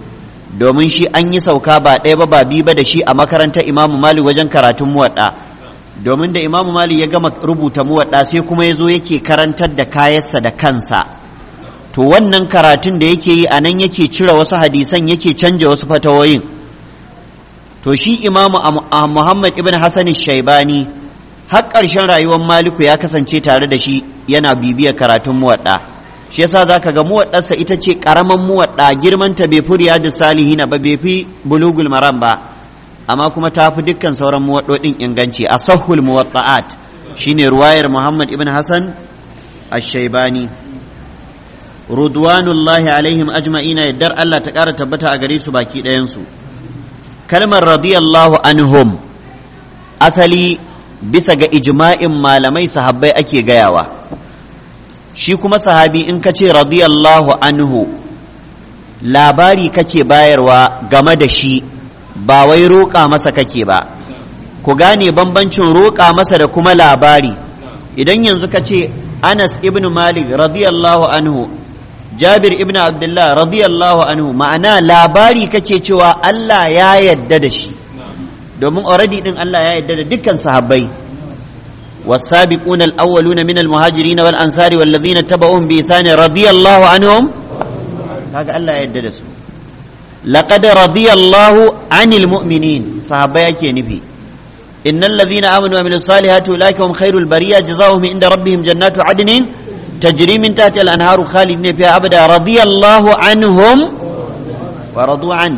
[SPEAKER 1] domin shi an yi sauka ba ɗaya ba ba biyu ba da shi a makarantar imamu malik wajen karatun muwaɗa domin da imamu malik ya gama rubuta muwaɗa sai kuma ya zo yake karantar da kayansa da kansa to wannan karatun da yake yi a nan yake cire wasu hadisan yake canja wasu fatawoyin to shi imamu muhammad ibn hassan shaibani har ƙarshen rayuwar maliku ya kasance tare da shi yana bibiyar karatun muwaɗa shi yasa za ka ga muwaɗarsa ita ce ƙaramin muwaɗa girmanta bai fi riyadu salihina ba bai fi bulugul maram ba amma kuma ta fi dukkan sauran muwaɗoɗin inganci a sahul muwaɗa'at shine ruwayar muhammad ibn hassan ash-shaibani rudwanullahi alaihim ajma'ina yaddar Allah ta ƙara tabbata a gare su baki ɗayansu kalmar radiyallahu anhum asali bisa ga ijma'in malamai sahabbai ake gayawa shi kuma sahabi in ka ce radiyallahu anhu labari kake bayarwa game da shi ba wai roƙa masa kake ba ku gane bambancin roƙa masa da kuma labari idan yanzu ka ce anas ibn malik radiyallahu anhu jabir ibn abdullah radiyallahu anhu ma'ana labari kake cewa Allah ya yadda da shi domin already din Allah ya yadda da dukkan sahabbai والسابقون الأولون من المهاجرين والأنصار والذين اتبعوهم بإحسان رضي الله عنهم هذا الله يدرس لقد رضي الله عن المؤمنين صحابة يكي نبي إن الذين آمنوا وعملوا الصالحات أولئك هم خير البرية جزاؤهم عند ربهم جنات عدن تجري من تحت الأنهار خالدين فيها أبدا رضي الله عنهم ورضوا عنه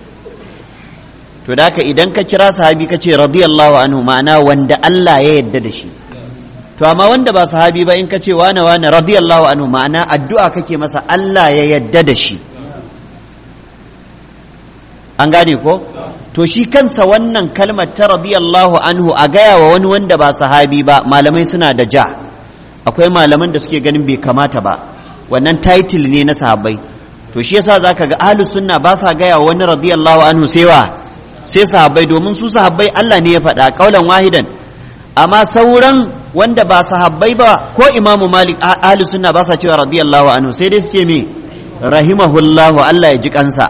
[SPEAKER 1] to da idan ka kira sahabi ka ce radiyallahu anhu ma'ana wanda Allah ya yadda da shi to amma wanda ba sahabi ba in ka ce wane wane radiyallahu anhu ma'ana addu'a kake masa Allah ya yadda da shi an gane ko to shi kansa wannan kalmar ta radiyallahu anhu a gaya wa wani wanda ba sahabi ba malamai suna da ja akwai malaman da suke ganin bai kamata ba wannan title ne na sahabbai to shi yasa zaka ga ahlus sunna ba sa gaya wa wani radiyallahu anhu sai wa sai sahabbai domin su sahabbai Allah ne ya faɗa kaulan wahidan amma sauran wanda ba sahabbai ba ko imamu malik ahli sunna ba sa cewa radiyallahu anhu sai dai suke me rahimahullahu Allah ya ji kansa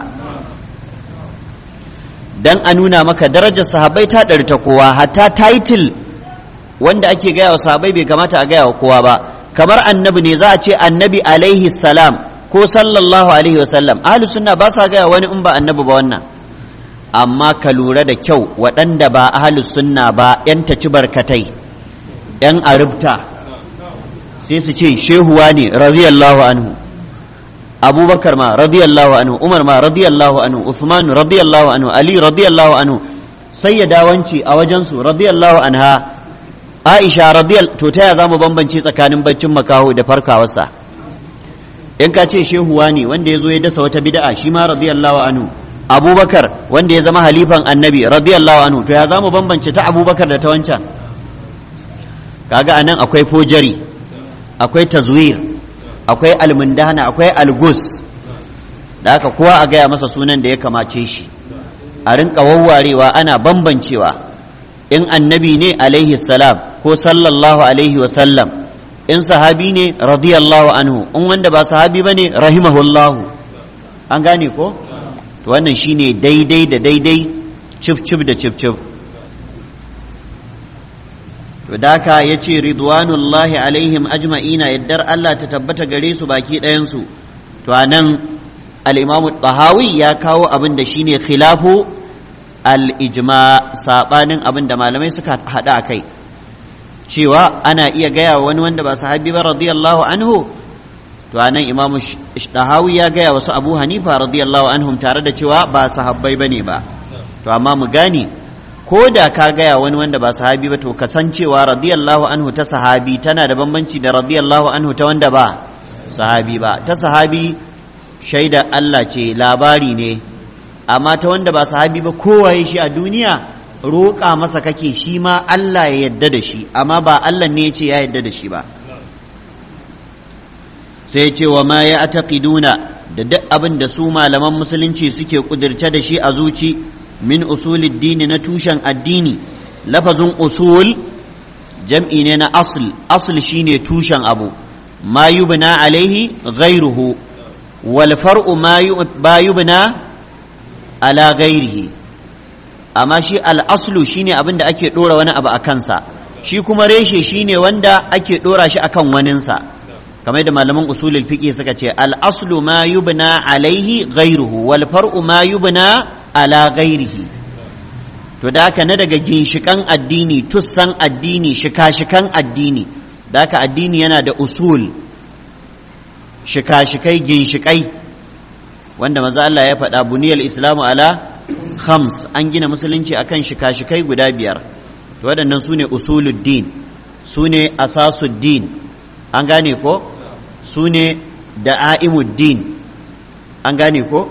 [SPEAKER 1] dan a nuna maka darajar sahabbai ta ɗari ta kowa hatta title wanda ake gaya wa sahabbai bai kamata a gaya wa kowa ba kamar annabi ne za a ce annabi alaihi salam ko sallallahu alaihi wasallam ahli sunna ba sa gaya wani in ba annabi ba wannan amma ka lura da kyau waɗanda ba ahalus sunna ba ‘yan taci barkatai ‘yan arubta sai su ce shehuwa ne radiyallahu anhu abubakar ma radiyallahu anhu umar ma radiyallahu anhu usman radiyallahu anhu ali radiyallahu anhu sai ya dawanci a wajensu radiyallahu anha aisha radiyal to ta ya za mu bambance tsakanin baccin makaho da farkawarsa in ka ce shehuwa ne wanda ya zo ya dasa wata bid'a shi ma radiyallahu anhu abubakar wanda ya zama halifan annabi radiyallahu anhu to ya zamu bambance ta abubakar da ta wancan kaga anan akwai fojari akwai tazwir akwai almundana akwai algus da haka kowa a gaya masa sunan da ya kamace shi a rinka wawwarewa ana bambancewa in annabi ne alaihi salam ko sallallahu alaihi wa sallam in sahabi ne radiyallahu anhu in wanda ba sahabi bane rahimahullahu an gane ko to wannan shine daidai da daidai cif cif da cif cif to daka ya ce ridwanullahi alaihim ajma'ina yaddar Allah ta tabbata gare su baki ɗayansu to a nan al'imamu tahawi ya kawo abin da shine khilafu al-ijma saɓanin abin da malamai suka haɗa a kai cewa ana iya gaya wani wanda ba sahabi ba radiyallahu anhu to anan imamu dahawi ya gaya wasu abu hanifa radiyallahu anhum tare da cewa ba sahabbai bane ba to amma mu gane ko da ka gaya wani wanda ba sahabi ba to kasancewa radiyallahu anhu ta sahabi tana da bambanci da radiyallahu anhu ta wanda ba sahabi ba ta sahabi shaida Allah ce labari ne amma ta wanda ba sahabi ba kowaye shi a duniya roƙa masa kake shi ma Allah ya yadda da shi amma ba Allah ne ya ce ya yadda da shi ba sai ce wa ma ya ataqiduna da duk abin da su malaman musulunci suke kudirce da shi a zuci min usulid dini na tushen addini lafazin usul jam'i ne na asl asl shine tushen abu ma yubna alaihi ghairuhu wal far'u ma yubna ala ghairihi amma shi al'aslu shine abin da ake ɗora wani abu a kansa shi kuma reshe shine wanda ake ɗora shi akan waninsa kamar yadda malaman usulul fiqh suka ce al'aslu ma yubna alaihi ghairuhu wal far'u ma yubna ala ghairihi to da haka na daga ginshikan addini tussan addini shika-shikan addini da haka addini yana da usul shika-shikai ginshikai wanda maza Allah ya faɗa buniyar islamu ala khams an gina musulunci akan shika-shikai guda biyar to waɗannan su ne usuluddin su ne asasuddin an gane ko su ne da'a'imuddin an gane ko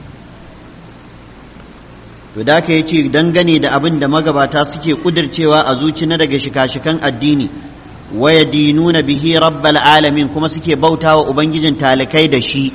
[SPEAKER 1] to da ka yace dangane da abin da magabata suke kudircewa a zuci na daga shika-shikan addini waya dinuna bihi rabbal alamin kuma suke bautawa ubangijin talikai da shi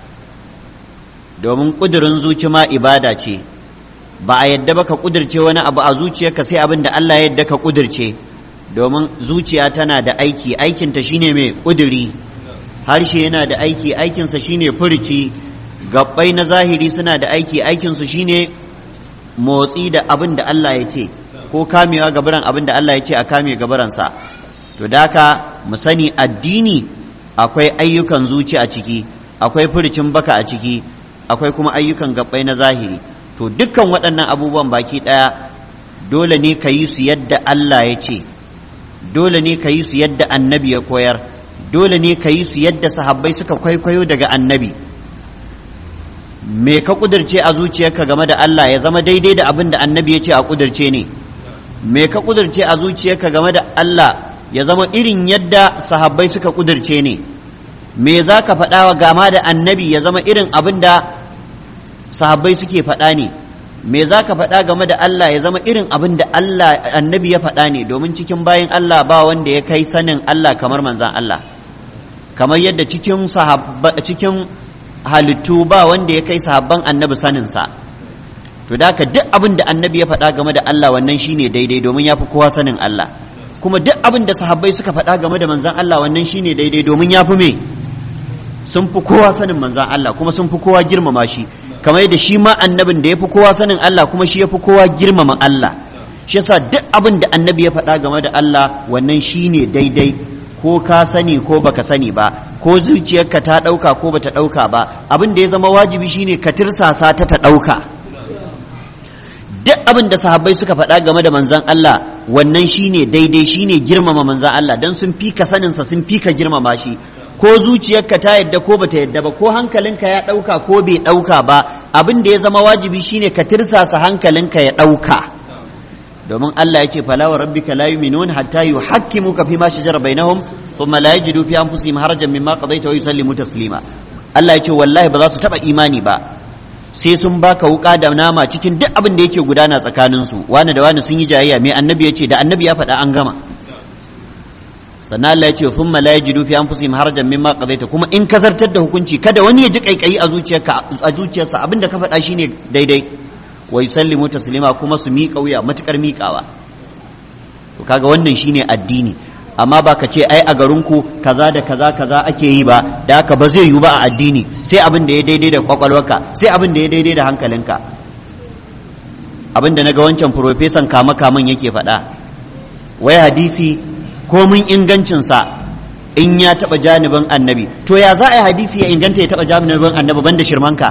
[SPEAKER 1] domin kudirin zuci ma ibada ce ba a yadda ba ka kudirce wani abu a zuciyarka sai abin da Allah ya yadda ka kudirce domin zuciya tana da aiki aikinta shine mai kudiri harshe yana da aiki aikinsa shine furici gabbai na zahiri suna da aiki aikinsu shine motsi da abin da Allah ya ce ko kamewa gabaran abin da Allah ya ce a kame gabaransa to daka mu sani addini akwai ayyukan zuci a ciki akwai furicin baka a ciki akwai kuma ayyukan gabbai na zahiri to dukkan waɗannan abubuwan baki ɗaya dole ne ka yi su yadda Allah ya ce dole ne ka yi su yadda annabi ya koyar dole ne ka yi su yadda sahabbai suka kwaikwayo daga annabi me ka kudirce a zuciyarka game da Allah ya zama daidai da abin da annabi ya ce a kudirce ne me ka kudirce a zuciyarka game da Allah ya zama irin yadda sahabbai suka kudirce ne me za ka faɗa wa gama da annabi ya zama irin abin da sahabbai suke faɗa ne me za ka faɗa game da Allah ya zama irin abin da Allah annabi ya faɗa ne domin cikin bayan Allah ba wanda ya kai sanin Allah kamar manzan Allah kamar yadda cikin cikin halittu ba wanda ya kai sahabban annabi saninsa to da ka duk abin da annabi ya faɗa game da Allah wannan shine daidai domin ya fi kowa sanin Allah kuma duk abin da sahabbai suka faɗa game da manzan Allah wannan shine daidai domin ya fi me sun fi kowa sanin manzan Allah kuma sun fi kowa girmama shi kamar yadda shi ma annabin da ya fi kowa sanin Allah kuma shi ya fi kowa girmama Allah shi yasa duk abin da annabi ya faɗa game da Allah wannan shine daidai ko ka sani ko baka sani ba ko zuciyarka ta ɗauka ko bata ɗauka ba abin da ya zama wajibi shine ka tirsasa ta ta ɗauka duk abin da sahabbai suka faɗa game da manzan Allah wannan shine daidai shine girmama manzan Allah dan sun fika saninsa sun fika girmama shi ko zuciyarka ta yadda ko bata yadda ba ko hankalinka ya ɗauka ko bai ɗauka ba abin da ya zama wajibi shine ka tirsasa hankalinka ya ɗauka domin Allah ya ce fala wa rabbika la yu'minun hatta yuhakkimuka fi ma shajara bainahum thumma la yajidu fi anfusihim harajan mimma qadaita wa yusallimu taslima Allah ya ce wallahi ba za su taba imani ba sai sun baka wuka da nama cikin duk abin da yake gudana tsakanin su wani da wani sun yi jayayya mai annabi ya ce da annabi ya faɗa an gama sannan Allah ya ce thumma la yajidu fi anfusihim harajan mimma qadaita kuma in ka zartar da hukunci kada wani ya ji kaikayi a zuciyarka a zuciyarsa abin da ka faɗa shine daidai wa yusallimu taslima kuma su miƙa wuya matukar miƙawa to kaga wannan shine addini amma ba ka ce ai a garinku kaza da kaza kaza ake yi ba da haka ba zai yiwu ba a addini sai abin da ya daidai da kwakwalwarka sai abin da ya daidai da hankalinka abin da naga wancan profesan kama kaman yake faɗa wai hadisi komin ingancinsa in ya taɓa janibin annabi to ya za a yi hadisi ya inganta ya taɓa janibin annabi banda shirmanka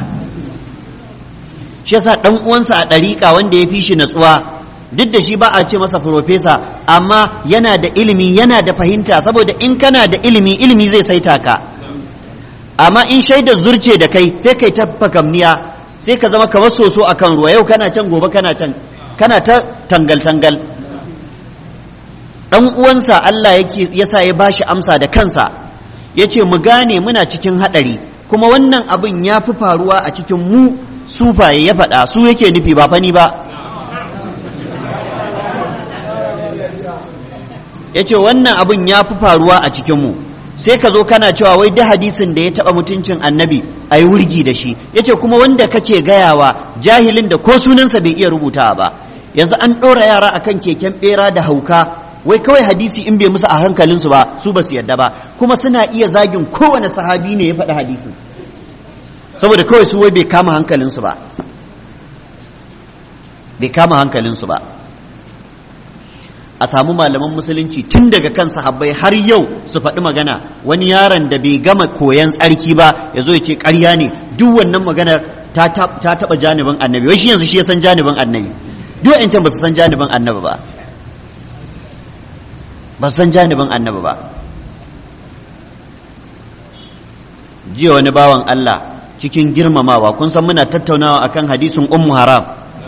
[SPEAKER 1] shi yasa dan uwansa a ɗariƙa wanda ya fi shi natsuwa duk da shi ba a ce masa profesa amma yana da ilimi yana da fahimta saboda in kana da ilimi ilimi zai saita ka amma in shaida zurce da kai sai kai ta fakamniya sai ka zama kamar soso a kan ruwa yau kana can gobe kana can kana ta tangal tangal dan uwansa Allah yake yasa ya bashi amsa da kansa yace mu gane muna cikin hadari kuma wannan abin ya fi faruwa a cikin mu sufaye ya faɗa su yake nufi ba fani ba ya ce wannan abin ya fi faruwa a cikinmu sai ka zo kana cewa wai da hadisin da ya taɓa mutuncin annabi a yi wurgi da shi ya ce kuma wanda kake gayawa jahilin da ko sunansa bai iya rubuta ba yanzu an ɗora yara akan keken ɓera da hauka wai kawai hadisi in bai musu a hankalinsu ba su ba su yadda ba kuma suna iya zagin kowane sahabi ne ya faɗi hadisin saboda kawai su wai bai kama hankalinsu ba bai kama hankalinsu ba a samu malaman musulunci tun daga kan sahabbai har yau su faɗi magana wani yaron da bai gama koyan tsarki ba ya zo ya ce ƙarya ne duk wannan maganar ta taɓa janibin annabi wai shi yanzu shi ya san janibin annabi duk can ba su san janibin annabi ba ba su san janibin annabi ba jiya wani bawan Allah cikin girmamawa kun san muna tattaunawa akan hadisin ummu haram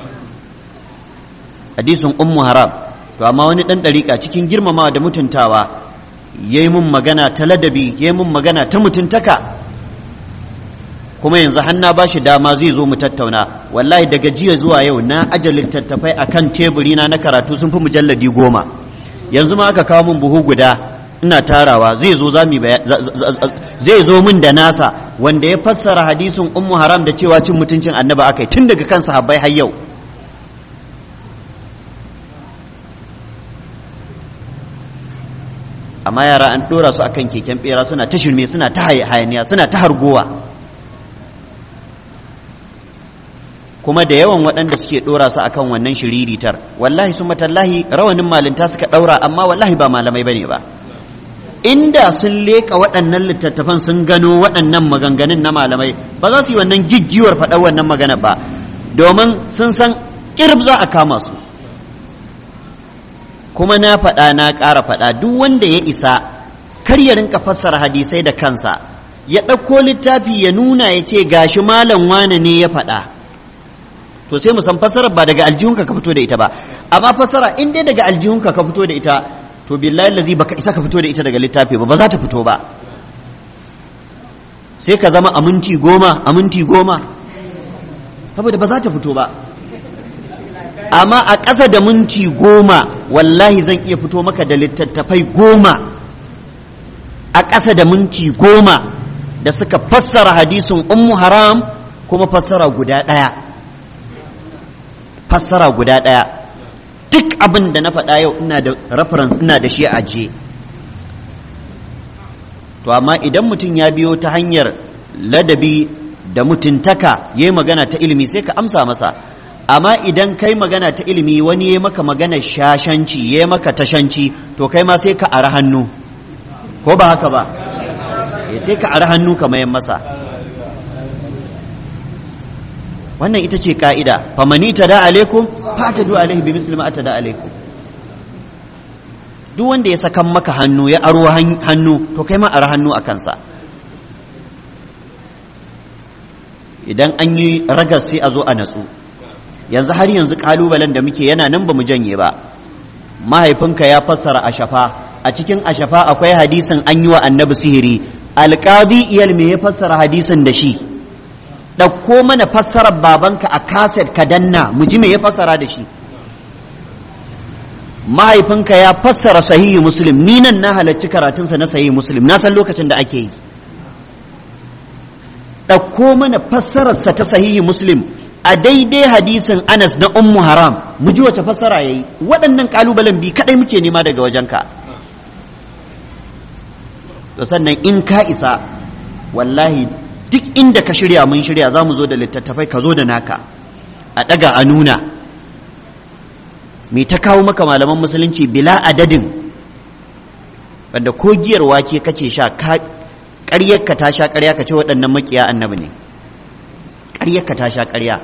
[SPEAKER 1] hadisin ummu haram to amma wani dan dariƙa cikin girmamawa da mutuntawa yayi mun magana ta ladabi yayi mun magana ta mutuntaka kuma yanzu har na bashi dama zai zo mu tattauna wallahi daga jiya zuwa yau na aje littattafai akan teburi na na karatu sun fi mujalladi goma yanzu ma aka kawo min buhu guda ina tarawa zai zo zami zai zo min da nasa wanda ya fassara hadisin ummu haram da cewa cin mutuncin annaba akai tun daga kan sahabbai har yau amma yara an dora su akan keken bera suna ta shirme suna ta hayaniya suna ta hargowa kuma da yawan waɗanda suke ɗora su akan wannan shiriritar wallahi su matallahi rawanin malinta suka ɗaura amma wallahi ba malamai bane ba inda sun leƙa waɗannan littattafan sun gano waɗannan maganganun na malamai ba za su yi wannan jijjiwar faɗar wannan magana ba domin sun san ƙirb za a kama su kuma na faɗa na ƙara faɗa duk wanda ya isa kar ya rinka fassara hadisai da kansa ya ɗauko littafi ya nuna ya ce gashi malam wane ne ya faɗa to sai mu san fassarar ba daga aljihunka ka fito da ita ba amma fassara in dai daga aljihunka ka fito da ita to billahi lazi baka isa ka fito da ita daga littafi ba ba za ta fito ba sai ka zama a minti goma a minti goma saboda ba za ta fito ba amma a ƙasa da minti goma wallahi zan iya fito maka da littattafai goma a ƙasa da minti goma da suka fassara hadisin ummu haram kuma fassara guda ɗaya fassara guda ɗaya duk abin da na faɗa yau ina da reference ina da shi a je to amma idan mutum ya biyo ta hanyar ladabi da mutuntaka ya yi magana ta ilimi sai ka amsa masa amma idan kai magana ta ilimi wani ya maka magana shashanci ya maka tashanci to kai ma sai ka ara hannu ko ba haka ba sai ka ara hannu ka mayan masa wannan ita ce ka'ida famani ta da alaikum fata du alaihi bi muslima ta da alaikum duk wanda ya sakan maka hannu ya aro hannu to kai ma ara hannu a kansa idan an yi ragas sai a zo a natsu yanzu har yanzu kalubalen da muke yana nan ba mu janye ba mahaifinka ya fassara ashafa a cikin ashafa akwai hadisin an yi wa annabi sihiri alƙadi iyal me ya fassara hadisin da shi ɗauko mana fassarar babanka a kaset ka danna mu ji me ya fassara da shi mahaifinka ya fassara sahihi muslim ni nan na halarci karatunsa na sahihi muslim na san lokacin da ake yi ɗauko mana fassararsa ta sahihi muslim a daidai hadisin anas na ummu haram mu ji wace fassara ya yi waɗannan ƙalubalen bi kaɗai muke nema daga wajenka to sannan in ka isa wallahi duk inda ka shirya mun shirya za mu zo da littattafai ka zo da naka a ɗaga a nuna me ta kawo maka malaman musulunci bila adadin wanda ko giyar wake kake sha ƙaryarka ta sha ƙarya ka ce waɗannan makiya annabi ne ƙaryarka ta sha ƙarya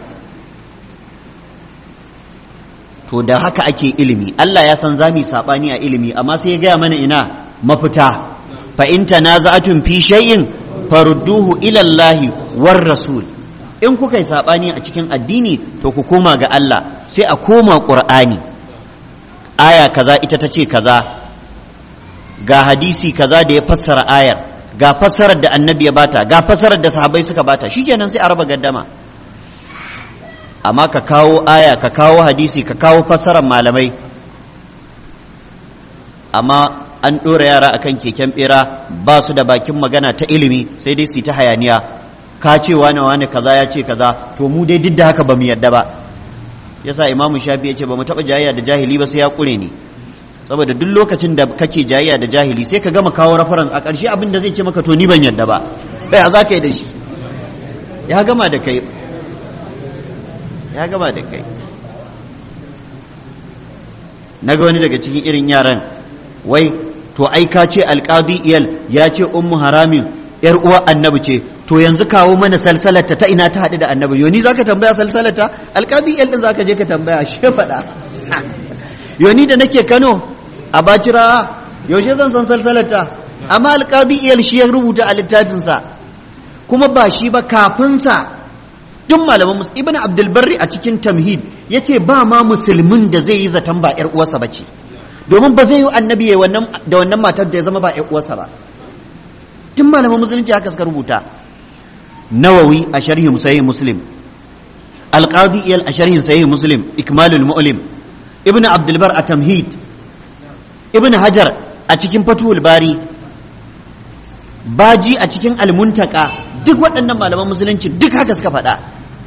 [SPEAKER 1] to da haka ake ilimi Allah ya san za mu saɓani a ilimi amma sai ya gaya mana ina mafita fa in tanaza'atun fi shay'in farudduhu ila Allah war rasul in kuka yi saɓani a cikin addini to ku koma ga Allah sai a koma Qur'ani aya kaza ita ta ce kaza ga hadisi kaza da ya fassara ayar ga fassarar da annabi ya bata ga fassarar da sahabbai suka bata shikenan sai a raba gaddama amma ka kawo aya ka kawo hadisi ka kawo fassarar malamai amma an ɗora yara akan keken ɓera ba su da bakin magana ta ilimi sai dai su ta hayaniya ka ce wane wane kaza ya ce kaza to mu dai duk da haka ba mu yadda ba yasa imamu shafi ya ce ba mu taɓa jayayya da jahili ba sai ya ƙure ni saboda duk lokacin da kake jayayya da jahili sai ka gama kawo rafaran a ƙarshe abin da zai ce maka to ni ban yadda ba sai za ka yi da shi ya gama da kai ya gama da kai naga wani daga cikin irin yaran wai to ai ka ce alqadi iyal ya ce ummu haramin yar uwa annabi ce to yanzu kawo mana salsalarta ta ina ta haɗu da annabi yoni zaka tambaya salsalarta alqadi iyal din zaka je ka tambaya shi faɗa yoni da nake Kano a bacira yaushe zan san salsalarta amma alqadi iyal shi ya rubuta a littafinsa kuma ba shi ba kafinsa duk malaman musu ibn abdulbarri a cikin tamhid ya ce ba ma musulmin da zai yi zaton ba ‘yar uwarsa ba ce domin ba zai yi annabi da wannan matar da ya zama ba ‘yar uwarsa ba tun malaman musulunci haka suka rubuta nawawi a sharhin sahih muslim alqadi iyal a sharhin sahih muslim ikmalul mu'lim ibn abdulbar a tamhid ibn hajar a cikin fatul bari baji a cikin almuntaka duk waɗannan malaman musulunci duk haka suka faɗa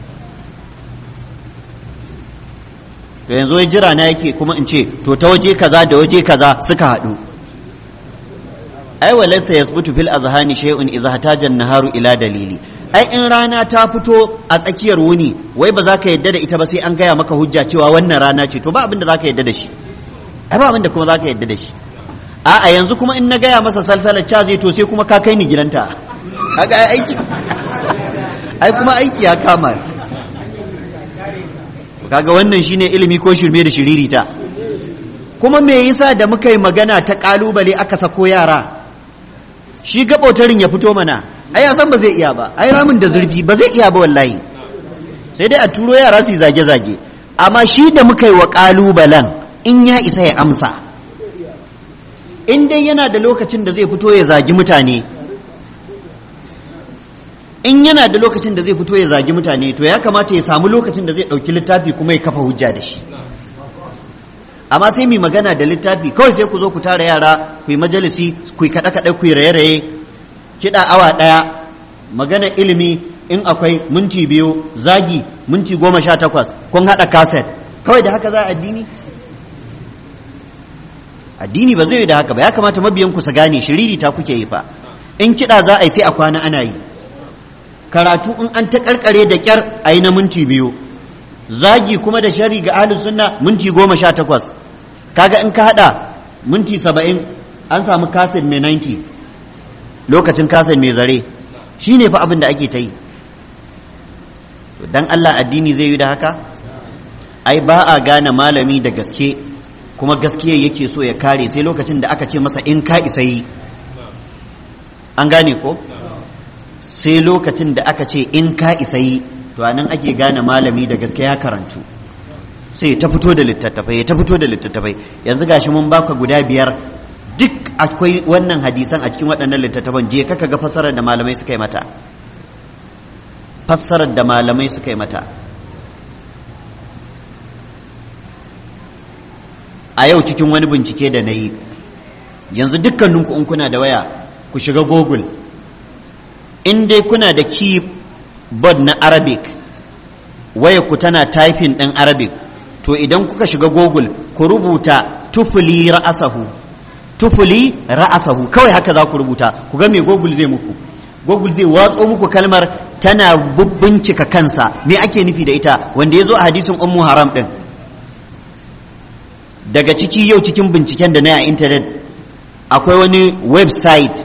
[SPEAKER 1] to yanzu ya jira na yake kuma in ce to ta waje kaza da waje kaza suka haɗu ai walaysa yasbutu fil azhani shay'un idza hataja naharu ila dalili ai in rana ta fito a tsakiyar wuni wai ba za ka yadda da ita ba sai an gaya maka hujja cewa wannan rana ce to ba abin da za ka yadda da shi ai ba abin da kuma za ka yadda da shi a'a yanzu kuma in na gaya masa salsalar ca zai to sai kuma ka kai ni gidanta kaga ai aiki ai kuma aiki ya kama kaga wannan shine ilimi ko shirme da shiririta kuma me yasa da muka yi magana ta kalubale aka sako yara shi gabotarin ya fito mana ai ya san ba zai iya ba ai ramin da zurfi ba zai iya ba wallahi sai dai a turo yara su zage zage amma shi da muka yi wa kalubalen in ya isa ya amsa in dai yana da lokacin da zai fito ya zagi mutane in yana da lokacin da zai fito ya zagi mutane to ya kamata ya samu lokacin da zai ɗauki littafi kuma ya kafa hujja da shi amma sai mai magana da littafi kawai sai ku zo ku tara yara ku yi majalisi ku yi kaɗe-kaɗe ku yi raye-raye kiɗa awa ɗaya magana ilimi in akwai minti biyu zagi minti goma sha takwas kun haɗa kaset kawai da haka za a addini addini ba zai yi da haka ba ya kamata mabiyan ku su gane shiriri ta kuke yi fa in kiɗa za a yi sai a kwana ana yi karatu in an ta karkare da kyar a yi na minti biyu zagi kuma da shari ga ahlus sunna minti goma sha takwas kaga in ka hada minti saba'in an samu kasin mai 90 lokacin kasin mai zare shi ne fa abin da ake ta yi dan Allah addini zai yi da haka ai ba a gane malami da gaske kuma gaskiya yake so ya kare sai lokacin da aka ce masa in ka isa yi an gane ko sai lokacin da aka ce in ka isa yi to anan ake gane malami da gaske ya karantu sai ta fito da littattafai ta fito da littattafai yanzu gashi mun baka guda biyar duk akwai wannan hadisan a cikin waɗannan littattafan je kaka ga fassarar da malamai suka yi mata fassarar da malamai suka yi mata a yau cikin wani bincike da na yi yanzu dukkaninku in kuna da waya ku shiga google in dai kuna da keyboard na arabic waya ku tana typing ɗin arabic to idan kuka shiga google ku rubuta tufuli ra'asahu tufuli ra'asahu kawai haka za ku rubuta ku ga me google zai muku google zai watso muku kalmar tana bincika kansa me ake nufi da ita wanda ya zo a hadisin ummu haram ɗin daga ciki yau cikin binciken da na a intanet akwai wani website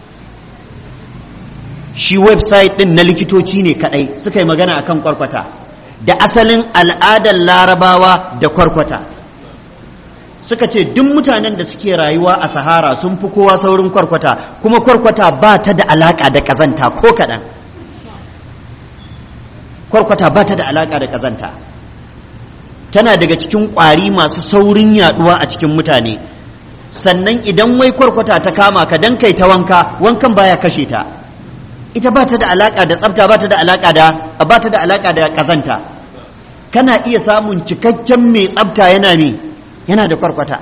[SPEAKER 1] shi website din na likitoci ne kadai suka yi magana akan kwarkwata da asalin al'adar larabawa da kwarkwata suka ce duk mutanen da suke rayuwa a sahara sun fi kowa saurin kwarkwata kuma kwarkwata ba ta da alaka da kazanta ko kaɗan kwarkwata ba ta da alaka da kazanta tana daga cikin ƙwari masu saurin yaduwa a cikin mutane sannan idan wai kwarkwata ta kama ka dan kai ta wanka wankan baya kashe ta ita ba ta da alaka da tsafta ba ta da alaka da ba ta da alaka da kazanta kana iya samun cikakken mai tsafta yana me yana da kwarkwata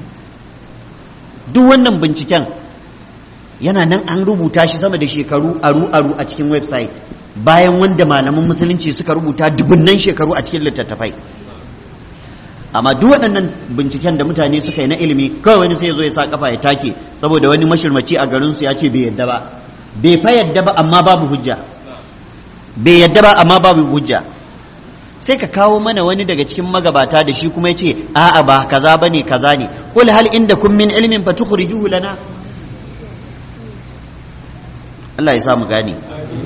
[SPEAKER 1] duk wannan binciken yana nan an rubuta shi sama da shekaru aru aru a cikin website bayan wanda malaman musulunci suka rubuta dubunnan shekaru a cikin littattafai amma duk waɗannan binciken da mutane suka yi na ilimi kawai wani sai ya zo ya sa kafa ya take saboda wani mashirmaci a garinsu ya ce bai yadda ba bai fa yadda ba amma babu hujja bai yadda ba amma babu hujja sai ka kawo mana wani daga cikin magabata da shi kuma ya ce a'a ba kaza bane kaza ne qul hal inda kun min ilmin fatukhrijuhu lana Allah ya sa mu gane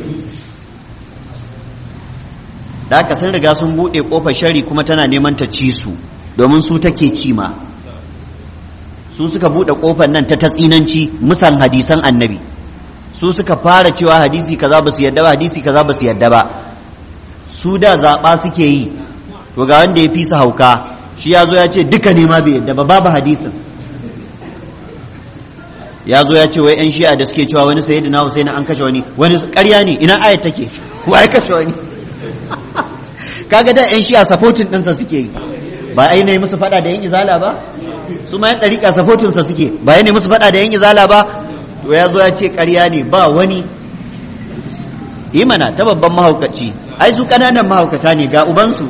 [SPEAKER 1] da haka sun riga sun buɗe ƙofar shari kuma tana neman ta ci su domin su take ci ma su suka buɗe ƙofar nan ta tatsinanci musan hadisan annabi su suka fara cewa hadisi kaza ba su yadda ba hadisi kaza ba su yadda ba su da zaɓa suke yi to ga wanda ya fi su hauka shi ya zo ya ce duka ne ma bai yadda ba babu hadisin ya zo ya ce wai yan shi'a da suke cewa wani sayyidina Husaini an kashe wani wani ƙarya ne ina ayat take wa ya kashe wani kaga da yan shi'a supporting ɗinsa suke yi ba ai ne musu faɗa da yan izala ba su ma yan ɗariƙa supporting sa suke ba ai ne musu faɗa da yan izala ba to ya zo ya ce ƙarya ne ba wani yi mana ta babban mahaukaci ai su ƙananan mahaukata ne ga ubansu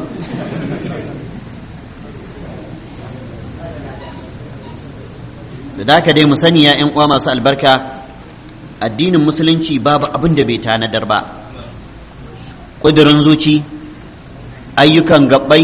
[SPEAKER 1] da haka dai mu sani ya ƴan uwa masu albarka addinin musulunci babu abin da bai tanadar ba ƙudurin zuci ayyukan gabbai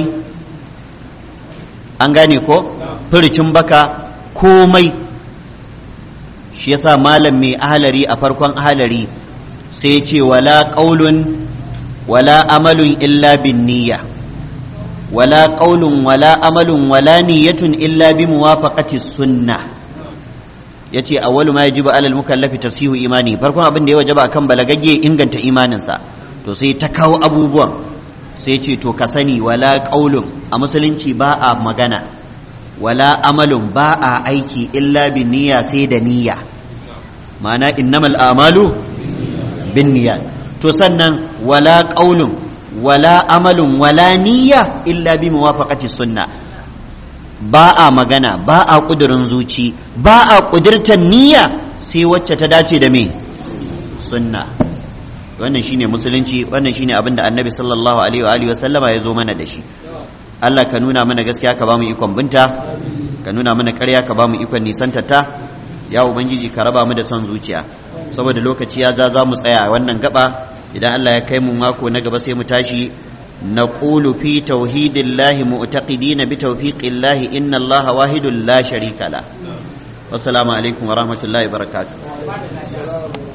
[SPEAKER 1] an gane ko furicin baka komai shi yasa malam mai ahalari a farkon ahalari sai ce wala qaulun wala amalun illa bin niyya wala qaulun wala amalun wala niyyatun illa bi muwafaqati sunnah yace awwalu ma yajibu alal mukallafi tasihu imani farkon abin da ya wajaba akan balagagge inganta imaninsa to sai ta kawo abubuwan sai ce to ka sani wala qaulun a musulunci ba a magana wala amalun ba a aiki illa bin niyya sai da niyya ma'ana innamal a'malu bin niyya to sannan wala qaulun wala amalun wala niyya illa bi muwafaqati sunna ba a magana ba a kudurin zuci ba a kudurtar niyya sai wacce ta dace da me sunna wannan shine musulunci wannan shine abin da annabi sallallahu alaihi wa alihi wa sallama ya zo mana da shi Allah ka nuna mana gaskiya ka ba mu ikon binta ka nuna mana ƙarya ka ba mu ikon nisantata ya ubangiji ka raba mu da son zuciya saboda lokaci ya za za mu tsaya a wannan gaba idan Allah ya kai mu mako na gaba sai mu tashi نقول في توحيد الله معتقدين بتوفيق الله إن الله واحد لا شريك له والسلام عليكم ورحمة الله وبركاته